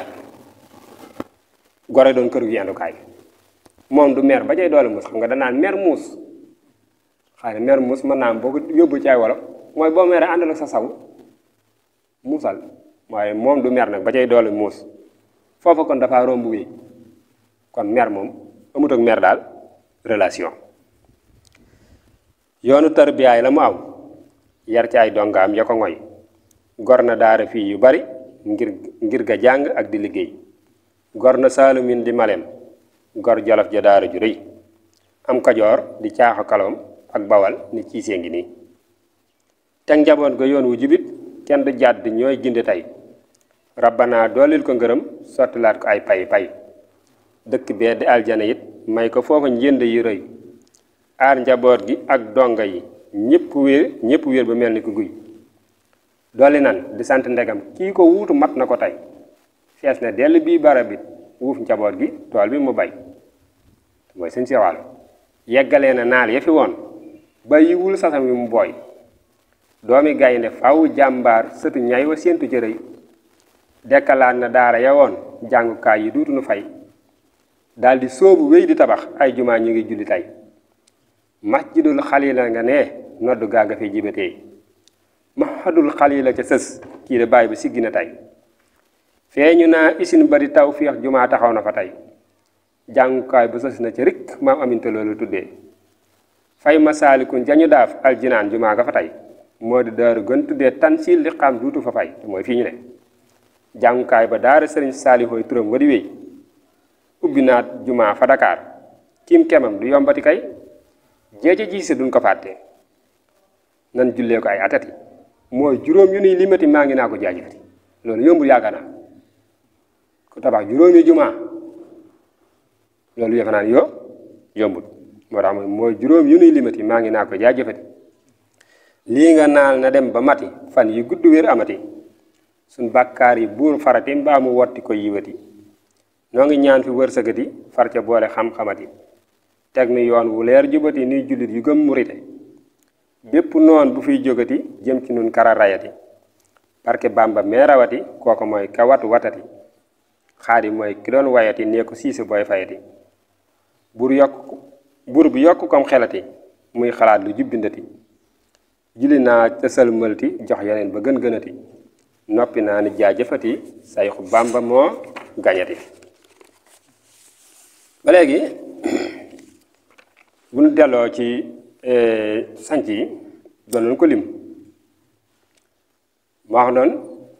gore doon këru yendukaay moom du mer ba cay doole muus xam nga danaan mer muus xëy na mer muus mën naa am boo ko yóbbu ci ay wolof mooy boo meree àndal ak sa saw muusal waaye moom du mer nag ba cay doole muus foofa kon dafa romb wi kon mer moom amut ak mer daal relation yoonu tarbiyaay la mu aw yar ci ay dongaam ya ko ngoy gor na daara fii yu bari ngir ngir ga jàng ak di liggéey gor na saalumin di malem gor jolof ja daara ju rëy am kajoor di caaxo kalom ak bawal ni ciisee ngi nii teg njaboot ga yoon wu jubit kenn du jàdd ñooy ginde tey rabbana doolil ko ngërëm sottilaat ko ay pay pay dëkk bee di aljana it may ko foofa njënd yi rëy aar njaboot gi ak donga yi ñépp wér ñépp wér ba mel ni ku guy dolli nan di sant ndegam kii ko wuutu mat na ko tey fees na dell bii barab it wuuf njaboot gi tool bi mu bay mooy sëñ si wàllu yeggalee na naal ya fi woon ba yiwul sasam wi mu booy doomi gaynde faw jàmbaar sëtu ñay wa séentu ci rëy dekkalaat na daara ya woon jàngukaay yi duutu nu fay daldi sóobu wéy di tabax ay jumaa ñu ngi julli tey masjidul xalila nga ne noddu gaa nga fi jibatee mahadul xalila ca sës kii de bàyyi bi siggi na tey feeñu naa isin bari taw fiix jumaa taxaw na fa tey jàngukaay bu sës na ca rik maam aminte loolu tuddee fay masaalikun jañu daaf aljinaan jumaa nga fa tey moo di daaru gën tuddee tansil li xam duutu fa fay mooy fii ñu ne jàngukaay ba daara sëriñ saalihooy turam wa di wéy ubbi naat jumaa fa Dakar kim kemam du yombati kay jeeje ji si duñ ko fàtte nan jullee ko ay atati mooy juróom yu nuy limati maa ngi naa ko jaajëfati loolu yombul yaakaar naa ku tabax juróomi jumaa loolu yëfe naa yo yombul moo tax mooy juróom yu nuy limati maa ngi naa ko jaajëfati lii nga naal na dem ba mati fan yi gudd wér amati suñ bàkkaar yi buur farati mbaa mu wotti ko yiwati noo ngi ñaan fi wërsëgati far ca boole xam-xamati teg nu yoon wu leer jubati nuy jullit yu gëm murite bépp noon bu fiy jógati jëm ci nun kara rayati barke bàmba mee rawati kooku mooy ka wat watati xaadi mooy ki doon wayati nee ko siise booy fayati bur yokk bur bi yokk kom xelati muy xalaat lu jubbindati julli naa ca sëlmalti jox yeneen ba gën gënati noppi naa ni jaajëfati sayxu bàmba moo gañati ba léegi bu ñu delloo ci sanc yi doon nañu ko lim ma wax noonu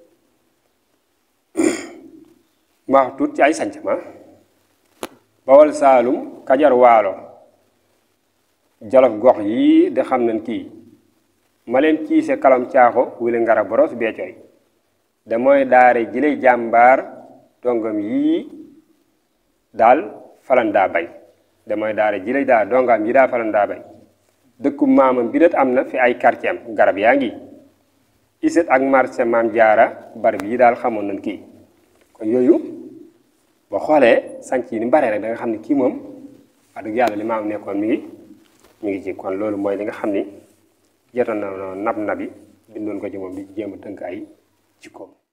ma wax tuut ci ay sanc ma bawal saalum kajar waalo jolof gox yii de xam nañ kii ma leen ciise kalam caaxo wili ngara boros beecoy da mooy daare jile jàmbaar dongam yii daal falan daa bay da mooy daare jile daa dongam yi daa falan daa bay dëkku maamam bi det am na fi ay quartier am garab yaa ngi iset ak marché maam jaara barab yi daal xamoon nañ kii kon yooyu boo xoolee sanc yi ni bare rek da nga xam ne kii moom wax dëgg yàlla li maam nekkoon mi ngi mi ngi ci kon loolu mooy li nga xam ni jotoon na nab nabi bindoon ko ci moom di jéem a tënk ay jikkoom